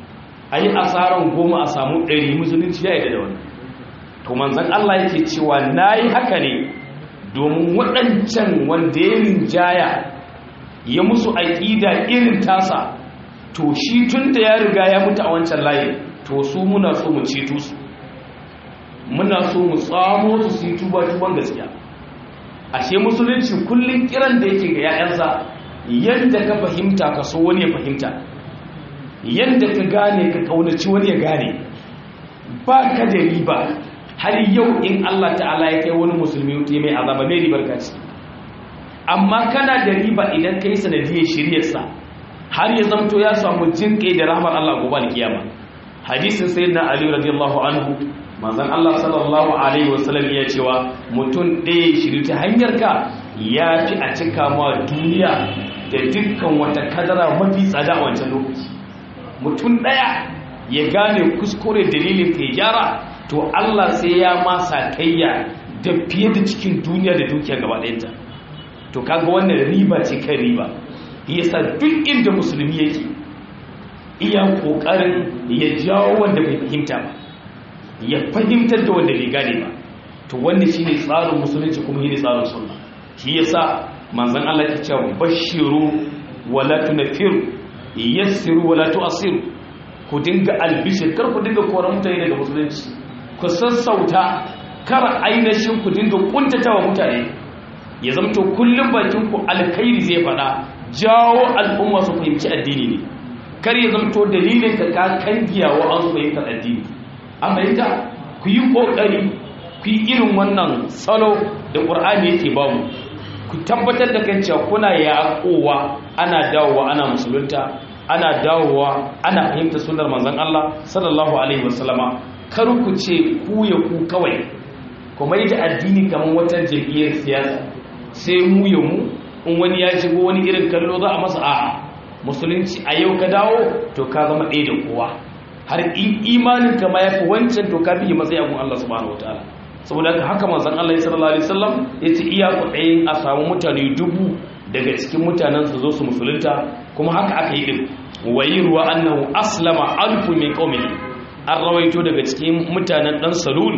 a yi asarar goma a samu ɗari musulunci ya yi da wani to manzan Allah yake cewa na yi haka ne domin waɗancan wanda ya rinjaya ya musu aƙida irin tasa to shi tun da ya riga ya mutu a wancan layi to su muna so mu ceto su muna so mu tsamo su su yi tuba-tuban gaskiya ashe musulunci kullum kiran da yake ga 'ya'yansa yadda ka fahimta ka so wani ya fahimta yadda ka gane ka kaunaci wani ya gane ba ka da riba har yau in Allah ta'ala ya kai wani musulmi ya mai azaba mai ribar kaci amma kana da riba idan ka yi sanadiyar shiryarsa har ya zamto ya samu jin kai da rahmar Allah gobe alkiyama hadisin sayyidina ali radiyallahu anhu manzon Allah sallallahu alaihi wasallam ya cewa mutum ɗaya shiri ta hanyar ka ya fi a cika ma duniya da dukkan wata kadara mafi tsada a wancan lokaci mutum ɗaya ya gane kuskure dalilin ka ya gyara to Allah sai ya masa kayya da fiye da cikin duniya da dukiya gaba ɗayanta to kaga wannan riba ce kan riba yasa duk inda musulmi yake iya kokarin ya jawo wanda bai fahimta ba ya fahimtar da wanda bai gane ba to wannan shine tsarin musulunci kuma shine tsarin sunna shi yasa manzon Allah ya ce bashiru wala tunfiru yassiru wala tu'siru ku dinga albishir kar ku dinga koran mutane daga musulunci ku sassauta kar ainihin ku dinga kuntatawa mutane ya zamto kullum bakin ku alkhairi zai fada jawo al'umma su fahimci addini ne kar ya zamto dalilin ka ka kangiyawa an su fahimtar addini an fahimta ku yi kokari ku yi irin wannan salo da qur'ani yake ba mu ku tabbatar da kan cewa kuna yaƙowa ana dawowa ana musulunta ana dawowa ana fahimta sunnar manzon Allah sallallahu alaihi wasallama kar ku ce ku ya ku kawai kuma yi da addini kamar wata jam'iyyar siyasa sai mu ya mu in wani ya shigo wani irin kallo za a masa a'a musulunci a yau ka dawo to ka zama ɗaya da kowa har imanin ka ma yafi wancan to ka biye matsayi abun Allah subhanahu wataala saboda haka haka manzon Allah sallallahu alaihi wasallam yace iya kuɗayin a samu mutane dubu daga cikin mutanen su zo su musulunta kuma haka aka yi din wayirwa annahu aslama alfu min qaumihi an rawaito daga cikin mutanen dan salul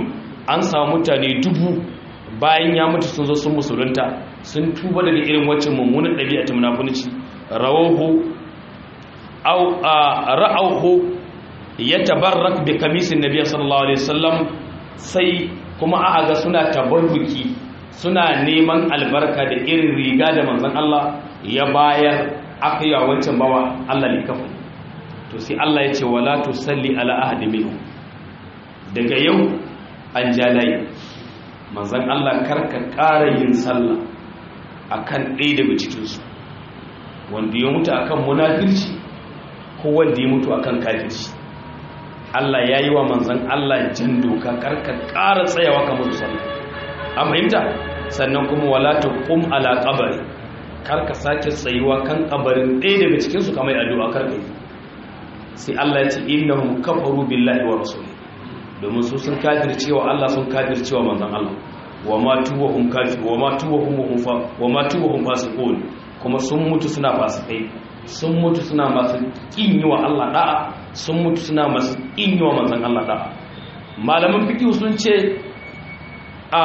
an samu mutane dubu bayan ya mutu sun zo sun musulunta sun tuba daga irin waccan mummunan ɗabi'a ta munafunci rawahu aw ra'awhu yatabarrak bi kamisin nabiy sallallahu alaihi wasallam sai kuma aka ga suna tabarruki suna neman albarka da irin riga da manzon Allah ya bayar aka yi wancan bawa Allah ne kafin to sai Allah ya ce wala tusalli ala ahadi minhum daga yau an jalaye manzan Allah karka ƙara yin sallah akan ɗaya daga cikinsu wanda ya mutu akan munafirci ko wanda ya mutu akan kafirci Allah ya yi wa manzan Allah jan doka karka ƙara tsayawa kamar sallah an fahimta sannan kuma wala ta kum ala qabari karka sake tsayuwa kan kabarin ɗaya daga cikinsu kamar addu'a karka yi sai Allah ya ce innahum kafaru billahi wa rasulihi domin su sun kafircewa Allah sun kafircewa manzon Allah wa ma tuwahum kafir wa ma tuwahum fa wa ma tuwahum fasiqun kuma sun mutu suna fasikai sun mutu suna masu kin yi wa Allah da'a sun mutu suna masu kin yi wa manzon Allah da'a malaman fiqh sun ce a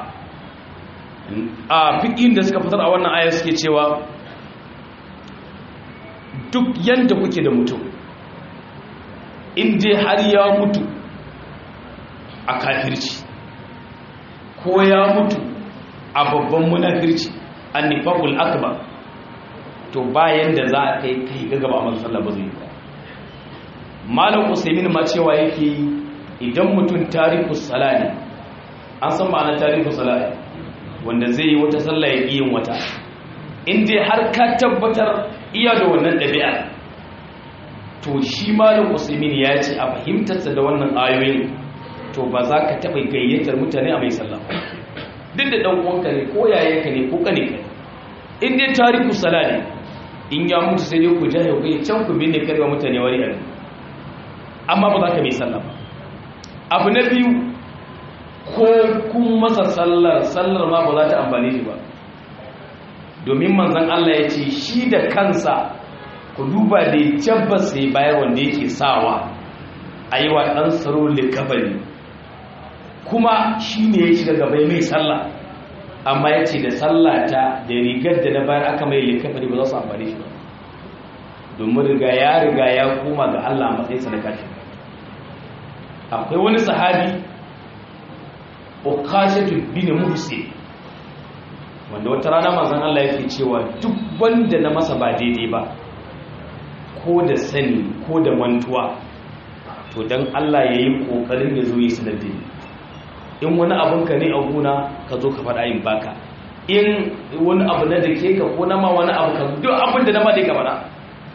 a fiqhin da suka fitar a wannan aya suke cewa duk yanda kuke da mutum in dai har ya mutu a kafirci ko ya mutu a babban munafirci an nifakul akbar to bayan da za a kai kai ga gaba a sallah ba zai yi ba malam usaimin ma cewa yake idan mutum tarihu salani an san ma'anar tarihu salani wanda zai yi wata sallah ya yin wata in dai har ka tabbatar iya da wannan ɗabi'a to shi malam usaimin ya ce a fahimtarsa da wannan ayoyin to ba za ka taɓa gayyatar mutane a mai sallah duk da ɗan uwanka ne ko yayanka ne ko kane ka in dai tariku sala ne in ya mutu sai dai ku ja ya kai can ku binne karwa mutane wani ɗan amma ba za ka mai sallah ba abu na biyu ko kun masa sallar sallar ma ba za ta amfani shi ba domin manzon Allah ya ce shi da kansa ku duba da jabbas sai bayar wanda yake sawa a yi wa ɗan tsaro likabari kuma shi ne ya shiga gaba mai sallah amma ya ce da sallata da rigar da na bayar aka mai likabari ba za su amfani shi ba domin riga ya riga ya koma ga Allah a matsayin sadaka ce akwai wani sahabi ukashatu bin muhsin wanda wata rana manzon Allah yake cewa duk wanda na masa ba daidai ba ko da sani ko da mantuwa to don Allah ya yi ƙoƙarin ya zo yi su da in wani abinka ne a guna ka zo ka faɗa yin baka in wani abu na da ke ka ko na ma wani abu ka duk abin da na ma dai ka faɗa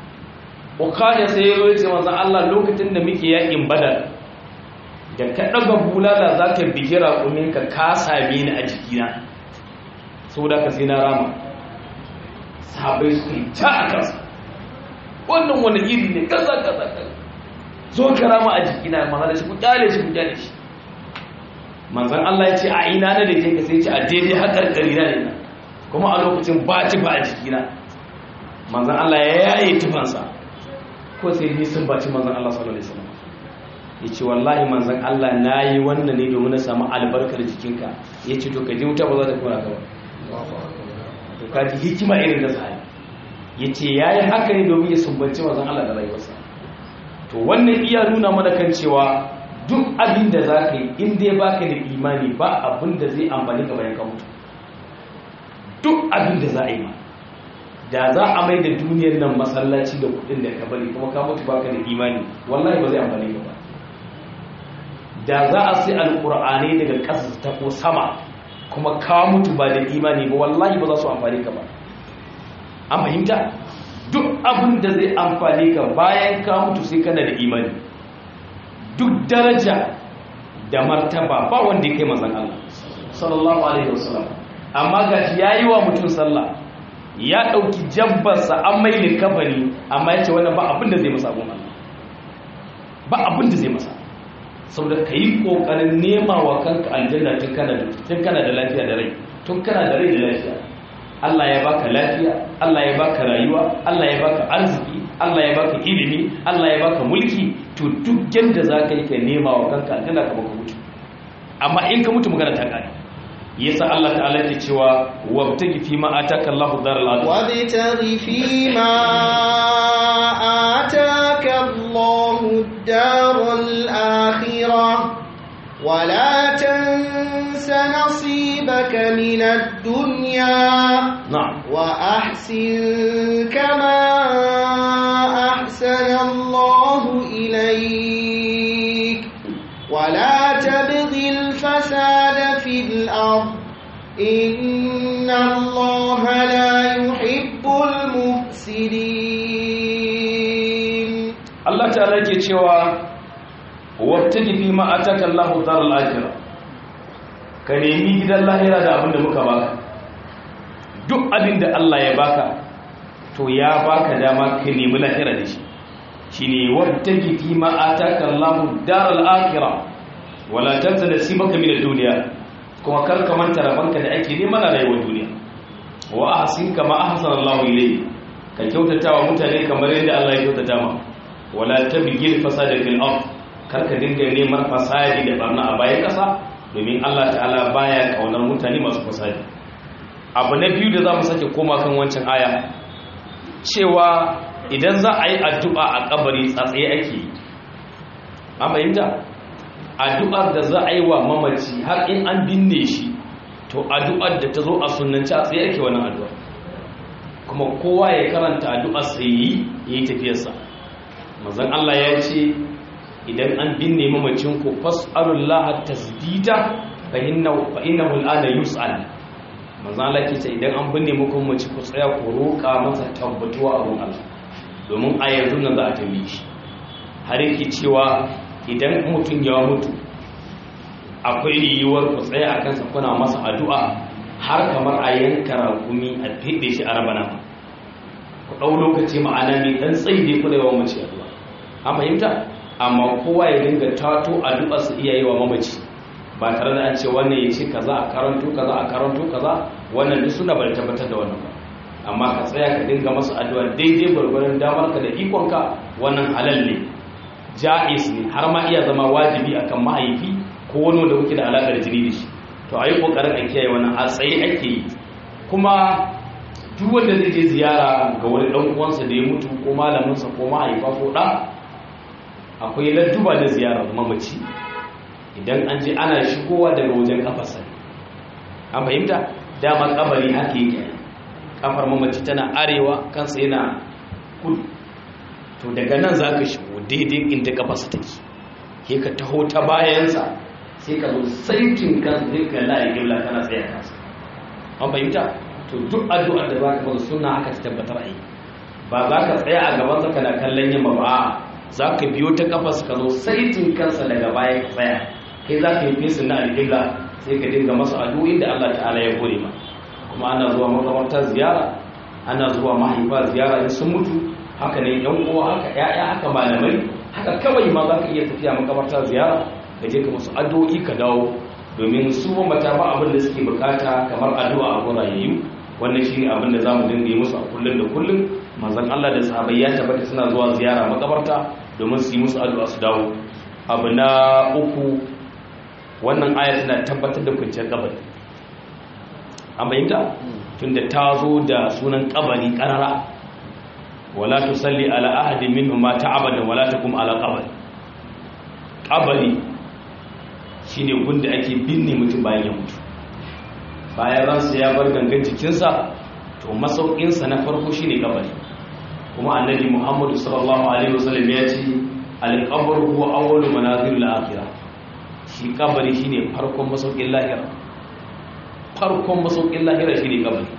ukaya sai ya zo ya ce manzan Allah lokacin da muke yakin badar da ka ɗaga bulala za ka bigi raƙumin ka ka same ni a jikina saboda ka sai na rama sahabai su yi ta a kansa wannan wani iri ne kaza kaza kaza zo ka rama a jikina manzan shi ku kyale shi ku kyale shi manzan Allah ya ce a ina na da ke ka sai ce a daidai haƙar ƙari na ne kuma a lokacin ba ci ba a jikina manzan Allah ya yaye tufansa ko sai ni sun baci manzan Allah sallallahu alaihi wasallam ya ce wallahi manzan Allah na yi wannan ne domin na samu albarkar jikinka ya ce to ka ji wuta ba za ta kora ka ba to ka ji hikima irin da sahabi ya ce ya yi haka ne domin ya sumbanci manzan Allah da rayuwarsa to wannan iya nuna mana kan cewa duk abin da za ka yi in dai ba ka da imani ba abin da zai amfani ka bayan ka mutu duk abin da za a yi ma da za a mai da duniyar nan masallaci da kudin da ka bari kuma ka mutu baka da imani wallahi ba zai amfani ka ba da za a sai alkur'ani daga ƙasa ta ko sama kuma ka mutu ba da imani ba wallahi ba za su amfani ka ba an fahimta duk abin da zai amfani ka bayan ka mutu sai kana da imani duk daraja da martaba ba wanda ya kai manzon Allah sallallahu alaihi wasallam amma gashi yayi wa mutum sallah ya ɗauki jabbarsa an mai likabari amma ya ce wannan ba abin da zai masa abin Allah ba abin da zai masa saboda ka yi ƙoƙarin nema wa kanka aljanna tun kana da lafiya da rai tun kana da rai da lafiya Allah ya baka lafiya Allah ya baka rayuwa Allah ya baka arziki Allah ya baka ilimi Allah ya baka mulki to duk yadda za ka yi ka nema wa kanka aljanna ka baka mutu amma in ka mutu magana ta kare yasa Allah ta'ala ke cewa wabtagi fi ma ataka Allahu daral akhirah wabtaghi fi ma ataka Allahu daral akhirah ولا تنس نصيبك من الدنيا نعم وأحسن كما أحسن الله إليك ولا تبغ الفساد في الأرض إن الله لا يحب المفسدين الله تعالى يقول wabtaji fi ma ataka Allahu daral akhirah ka nemi gidan lahira da abin da muka baka duk abin da Allah ya baka to ya baka dama ka nemi lahira da shi shine wabtaji fi ma ataka Allahu daral akhirah wala tansa nasibaka min ad-dunya kuma kar ka manta rabanka da ake neman a rayuwar duniya wa ahsin kama ahsana Allahu ilayk ka kyautata wa mutane kamar yadda Allah ya kyautata ma wala tabghil fasada fil ardh karka dinga neman fasadi da barna a bayan ƙasa domin Allah ta'ala baya kaunar mutane masu fasadi abu na biyu da za mu sake koma kan wancan aya cewa idan za a yi addu'a a kabari tsatsaye ake yi an fahimta addu'ar da za a yi wa mamaci har in an binne shi to addu'ar da ta zo a sunanci a tsaye ake wannan addu'ar kuma kowa ya karanta addu'ar sai yi yi tafiyarsa mazan Allah ya ce idan an binne mamacin ku fas'alullaha tasdida fa innahu fa innahu al'ana yus'al manzo Allah ke ce idan an binne muku mamaci ku tsaya ku roƙa masa tabbatuwa a ruwan Allah domin a yanzu nan za a tambaye shi har yake cewa idan mutum ya mutu akwai yiwuwar ku tsaya a kansa kuna masa addu'a har kamar a yanka rakumi a fide shi a rabana ku ɗau lokaci ma'ana ne dan tsayi ne kuna yawan mace addu'a an fahimta amma kowa ya dinga tato addu'a su iya yi wa mamaci ba tare da an ce wannan ya ce kaza a karanto kaza a karanto kaza wannan duk suna bari tabbatar da wannan ba amma ka tsaya ka dinga masa addu'a daidai gwargwaron damar ka da ikonka wannan halal ne ja'iz ne har ma iya zama wajibi akan mahaifi ko wani wanda kuke da alaƙar jini da shi to a yi ƙoƙarin a kiyaye wannan a tsaye ake yi kuma duk wanda zai je ziyara ga wani ɗan uwansa da ya mutu ko malaminsa ko mahaifa ko ɗa akwai ladduba na ziyarar mamaci idan an je ana shigowa daga wajen kafarsa an fahimta dama kabari haka yake kafar mamaci tana arewa kansa yana kudu to daga nan za ka shigo daidai inda kafarsa take ke ka taho ta bayansa sai ka zo saitin kan sai ka layi gibla kana tsaye kansa an fahimta to duk addu'ar da za ka masa suna aka ta tabbatar a yi ba za ka tsaya a gabansa kana kallon yamma ba za ka biyo ta kafarsa ka zo saitin kansa daga baya ka tsaya kai za ka yi fesin na alƙibla sai ka dinga masa addu'o'in da Allah ta'ala ya gode ma kuma ana zuwa makamarta ziyara ana zuwa mahaifa ziyara in sun mutu haka ne yan uwa haka ƴaƴa haka malamai haka kawai ma za ka iya tafiya makamarta ziyara ka je ka musu addu'o'i ka dawo domin su mamata ba abin da suke bukata kamar addu'a a gurayayyu wannan shine abin da zamu dinga yi musu a kullun da kullun manzon Allah da sahabbai ya tabbata suna zuwa ziyara makabarta domin su yi musu addu'a su dawo abu na uku wannan aya tana tabbatar da kwanciyar kabari an bayyanta tunda ta zo da sunan kabari karara wala tusalli ala ahadin minhum ma ta'abada wala takum ala qabri kabari shine gunda ake binne mutum bayan ya mutu bayan ransa ya bar gangan jikinsa to masaukinsa na farko shine kabari kuma annabi Muhammadu sallallahu alaihi wasallam ya ce al-qabru huwa awwalu manazilil akhirah shi kabari shine farkon masaukin lahira farkon masaukin lahira shine kabari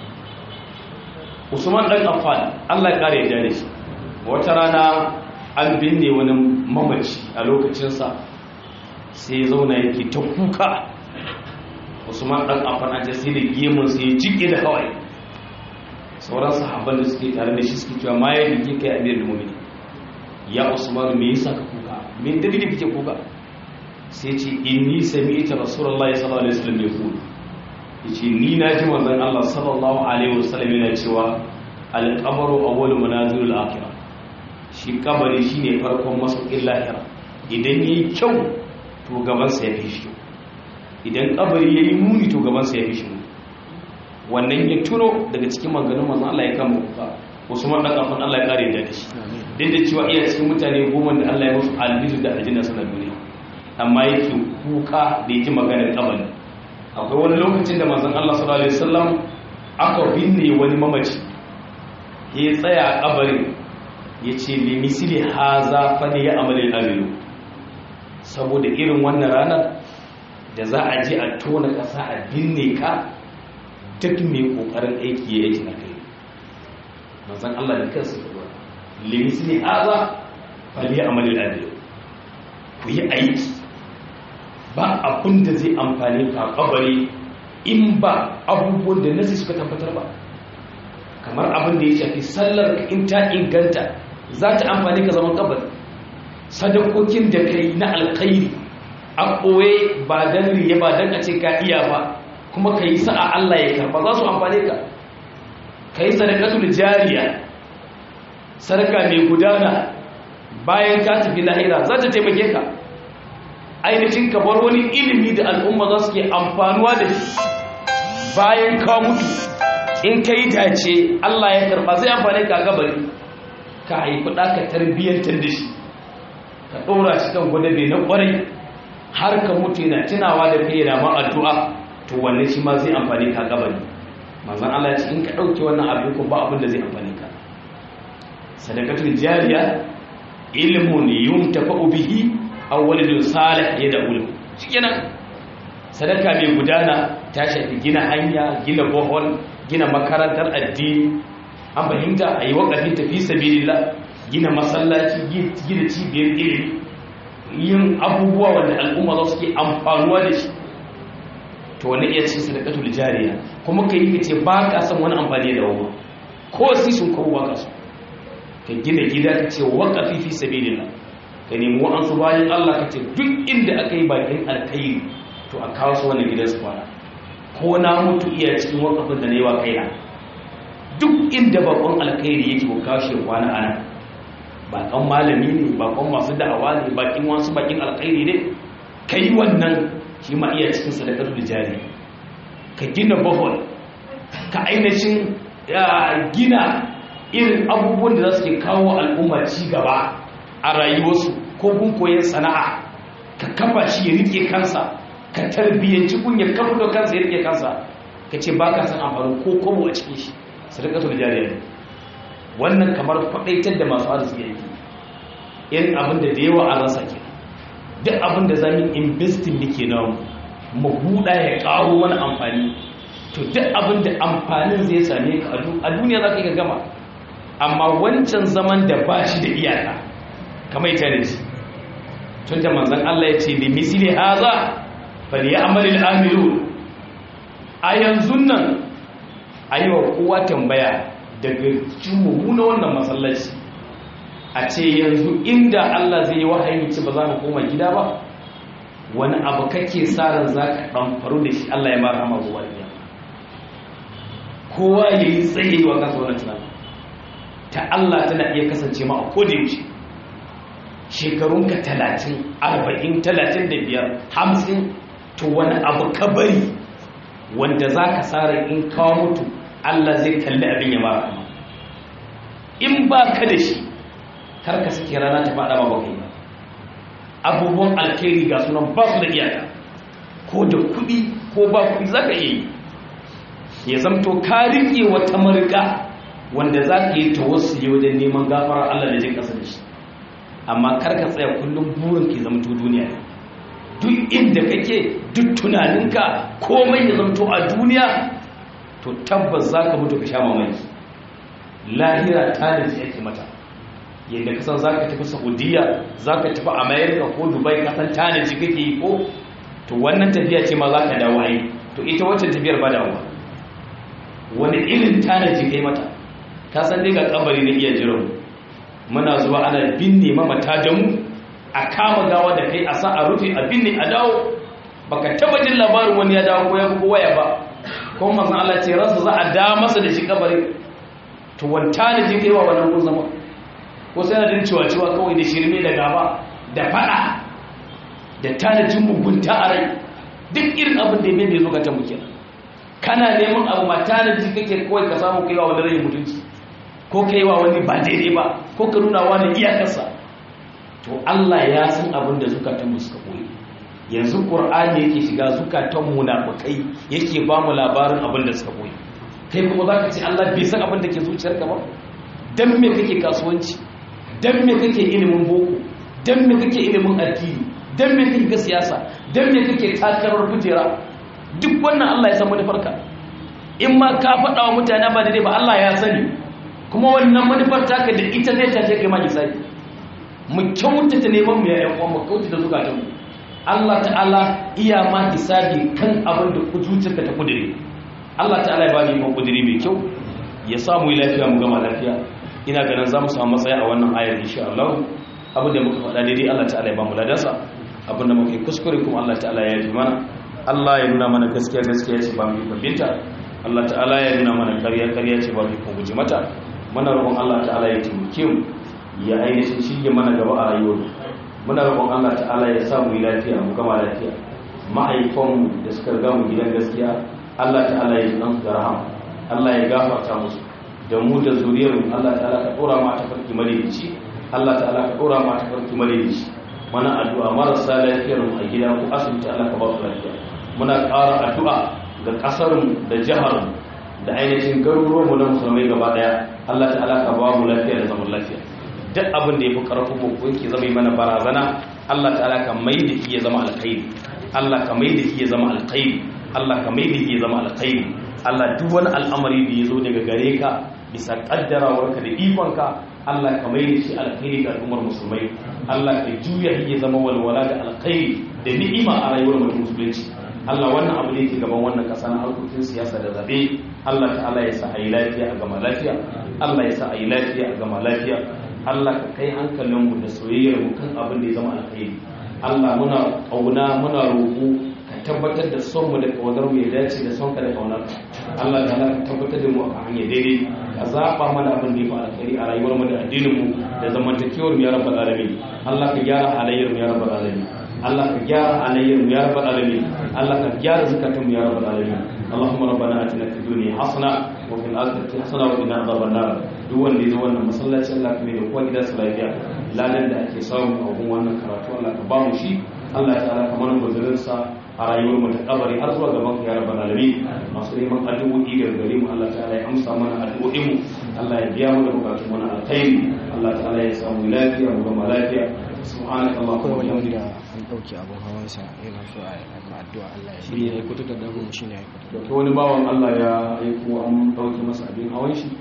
Usman dan Affan Allah ya kare ya da shi wata rana an binne wani mamaci a lokacin sa sai zauna yake ta kuka Usman dan Affan an ce sai da gemun sai ya jike da hawaye sauran sahabban da suke tare da shi suke cewa ma ya dike kai amirul mu'minin ya Usman me yasa ka kuka me dalili kake kuka sai ce inni sami'ta rasulullahi sallallahu alaihi wasallam yaqul yace ni na ji manzon Allah sallallahu alaihi wasallam yana cewa al-qabru awwalu manazilul akhirah shi kabari shine farkon masaukin lahira idan yayi kyau to gaban sa ya fi shi idan kabari yayi muni to gaban sa ya fi shi wannan ya tuno daga cikin maganin manzon Allah ya kama kuka Usman dan kafin Allah ya kare da shi din da cewa iya cikin mutane goma da Allah ya musu albizu da aljanna sanar duniya amma yake kuka da yake maganar kabari akwai wani lokacin da manzon Allah sallallahu alaihi wasallam aka binne wani mamaci ya tsaya a kabarin ya ce li misli haza fa ne ya amalin amilu saboda irin wannan ranar da za a je a tona ƙasa a binne ka duk mai ƙoƙarin aiki ya aiki na kai manzan Allah da kansu da ba limisi ne haza fali amalin amilu ku yi aiki ba abin da zai amfani ka kabari in ba abubuwan da nasi suka tabbatar ba kamar abin da ya shafi sallar in ta inganta za ta amfani ka zaman kabari sadakokin da kai na alkhairi a ɓoye ba don riye ba don a ce ka iya ba kuma ka yi sa'a Allah ya karba za su amfani ka ka yi sadakatul jariya sadaka mai gudana bayan ka tafi lahira za ta taimake ka ainihin ka bar wani ilimi da al'umma za su ke amfanuwa da shi bayan ka mutu in ka yi dace Allah ya karba zai amfani ka gabari ka haifi ɗa ka tarbiyyantar da shi ka ɗora shi kan gwadabe na ƙwarai har ka mutu yana tunawa da kai yana ma addu'a to wannan shi ma zai amfani ka gabari manzon Allah ya ce in ka ɗauke wannan abin ko ba abin da zai amfani ka sadakatul jariya ilmun yuntafa'u bihi aw waladun salih yad'u shikenan sadaka mai gudana ta shafi gina hanya gina bohol gina makarantar addini an fahimta a yi waƙafi tafi sabilillah gina masallaci gina cibiyar ilimi yin abubuwa wanda al'umma za su ke amfanuwa da shi to wani iya cikin sadakatul jariya kuma ka yi ka ce ba ka san wani amfani da wawa ko si sun kawo ba ka so ka gina gida ka ce waƙafi fi sabilillah ka nemi wa'ansu bayan Allah ka ce duk inda aka yi bakin alkhairi to a kawo su wannan gidan su kwana ko na mutu iya cikin wakafin da na yi wa kaina duk inda bakon alkhairi yake ko kawo shi kwana ana bakon malami ne bakon masu da'awa ne bakin wasu bakin alkhairi ne ka yi wannan shi ma iya cikin sadakar da jari ka gina bahol ka ainihin gina irin abubuwan da za su ke kawo al'umma ci gaba a rayuwarsu ko gun koyon sana'a ka kafa shi ya rike kansa ka tarbiyyanci kunyar kafa da kansa ya rike kansa ka ce ba ka san amfani ko kobo a cikin shi sadakatul jariya ne wannan kamar faɗaitar da masu arziki yake irin abin da da yawa an rasa ke duk abin da zamu investin muke na mu buɗa ya ƙaro wani amfani to duk abin da amfanin zai same ka a duniya za ka yi gama amma wancan zaman da ba shi da iyaka kamar ita da shi tun da manzan Allah ya ce da misili haza bali ya amalin amilu a yanzu nan a yi wa kowa tambaya daga cikin mummuna wannan masallaci a ce yanzu inda Allah zai yi wahayi ce ba za ka koma gida ba wani abu kake tsarin za ka ɗamfaru da shi Allah ya mara hama zuwa da kowa ya yi tsaye wa kansa wani tunan ta Allah tana iya kasance ma a kodayaushe shekarunka talatin arba'in talatin da biyar hamsin to wani abu ka bari wanda za ka tsara in kawo mutu Allah zai kalli abin ya mara kama in ba ka da shi karka suke rana ta faɗa ba kai ba abubuwan alkhairi ga sunan ba su da iyaka ko da kuɗi ko ba kuɗi za ka iya yi ya zamto ka riƙe wata marika wanda za ka yi tawassuli wajen neman gafara Allah da jin ƙasa da shi amma karka tsaya kullum burin ki zamto duniya ne duk inda kake duk tunaninka komai ya zamto a duniya to tabbas za ka mutu ka sha mamaki lahira ta da ake mata yadda kasan za ka tafi saudiya za ka tafi america ko dubai kasan tanaji kake yi ko to wannan tafiya ce ma za ka dawo ai to ita wacce tafiyar ba dawo wani irin tanaji kai mata ka san dai ga kabari na iya jiran muna zuwa ana binne mamata da mu a kama gawa da kai a sa a rufe a binne a dawo baka taba jin labarin wani ya dawo ko ya ko waya ba ko manzon Allah ce ransa za a da masa da shi kabari to wanta ne je kai wa wannan gun zama ko sai na din ciwa ciwa kawai da shirme da gaba da fada da tanajin mugunta a rai duk irin abin da ya mai zukatan mu kenan kana neman abu mata da ji kake kawai ka samu kaiwa wani rai mutunci ko kaiwa wani ba daidai ba ko ka nuna wani iyakarsa to Allah ya san abin da zukatan mu suka koyi yanzu qur'ani yake shiga zukatan munafikai yake ba mu labarin abin da suka koyi kai kuma zaka ce Allah bai san abin da ke zuciyarka ba dan me kake kasuwanci dan me kake ilimin boko dan me kake ilimin addini dan me kake siyasa dan me kake takarar kujera duk wannan Allah ya san manufarka in ma ka faɗa wa mutane ba daidai ba Allah ya sani kuma wannan manufar taka da ita zai tace kai ma hisabi mu kyautata neman mu ya ƴan mu kyautata zukatan mu Allah ta'ala iya ma hisabi kan abin da zuciyarka ta kudure Allah ta'ala ya bani mu kudure mai kyau ya samu lafiya mu gama lafiya ina ganin za mu samu matsaya a wannan ayar insha Allah abin da muka faɗa daidai Allah ta'ala ya ba mu ladansa abin da muka yi kuskure kuma Allah ta'ala ya yi mana Allah ya nuna mana gaskiya gaskiya ce ba mu babinta Allah ta'ala ya nuna mana ƙarya ƙarya ce ba mu guji mata muna roƙon Allah ta'ala ya taimake mu ya ainihin shirye mana gaba a rayuwar muna roƙon Allah ta'ala ya sa mu yi lafiya mu gama lafiya mahaifanmu da suka riga mu gidan gaskiya Allah ta'ala ya ji da rahama Allah ya gafarta musu da mu da zuriyarmu Allah ta'ala ka dora ma ta farki madaidaici Allah ta'ala ka dora ma ta farki madaidaici mana addu'a marasa lafiyar mu a gida ko asibiti Allah ka ba su lafiya muna ƙara addu'a ga ƙasar mu da jihar mu da ainihin garuruwan mu na musulmai gaba daya Allah ta'ala ka ba mu lafiya da zaman lafiya duk abin da yafi karfin mu ko yake zama mana barazana Allah ta'ala ka mai da shi ya zama alkhairi Allah ka mai da shi ya zama alkhairi Allah ka mai da shi ya zama alkhairi Allah duk wani al'amari da ya zo daga gare ka bisa kaddarawarka da ikonka Allah ka mai da shi alkhairi ga al'ummar musulmai Allah ka juya ya zama walwala da alkhairi da ni'ima a rayuwar mutum musulunci Allah wannan abu da yake gaban wannan kasa na harkokin siyasa da zabe Allah ta'ala ya sa a yi lafiya a gama lafiya Allah ya sa a yi lafiya a gama lafiya Allah ka kai hankalinmu da soyayyar mu kan abin da ya zama alkhairi Allah muna kauna muna roƙo ka tabbatar da son mu da kawadar mu ya dace da son ka da kaunar ka Allah ta ka tabbatar da mu a hanyar daidai ka zaba mana abin da ya fi alkhairi a rayuwar mu da addinin mu da zamantakewar mu ya rabbal alamin Allah ka gyara halayyar mu ya rabbal alamin Allah ka gyara halayyar mu ya rabbal alamin Allah ka gyara zakatun mu ya rabbal alamin اللهم ربنا اتنا في الدنيا حسنه وفي الاخره حسنه وقنا عذاب النار duk wanda ya zo wannan masallaci Allah ka mai da kowa gidansa lafiya ladan da ake samu a gun wannan karatu Allah ka ba mu shi Allah ya tsara kamar guzurinsa a rayuwar mu ta kabari har zuwa gaban ya rabbal alamin masu neman addu'o'i daga gare mu Allah ta'ala ya amsa mana addu'o'in mu Allah ya biya mu da bukatun mu na alkhairi Allah ta'ala ya samu lafiya mu gama lafiya subhanaka allahumma wa bihamdika an dauke abun hawansa yana so a yi addu'a Allah ya shi ne kuta da dago shi ne ya kuta da wani bawan Allah ya aiko an dauke masa abin hawan shi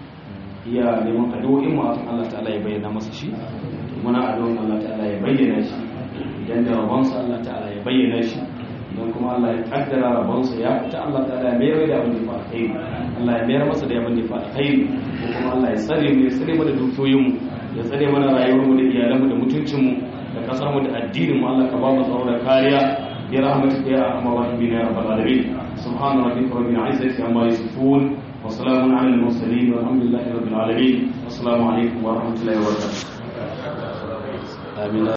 iya neman addu'o'in mu akan Allah ta'ala ya bayyana masa shi muna addu'o'in Allah ta'ala ya bayyana shi idan da rabonsa Allah ta'ala ya bayyana shi idan kuma Allah ya kaddara rabonsa ya fita Allah ta'ala ya mayar da abin da fa alkhairi Allah ya mayar masa da abin da fa alkhairi ko kuma Allah ya tsare mu ya tsare mu da dukiyoyin mu ya tsare mana rayuwar mu da iyalan mu da mutuncin mu da kasar mu da addinin mu Allah ka ba mu tsaro da kariya bi rahmatika ya arhamar rahimin ya rabbal alamin subhana rabbika rabbil izzati amma yasifun wa salamun ala al mursalin walhamdulillahi rabbil alamin assalamu alaikum wa rahmatullahi wa barakatuh آمين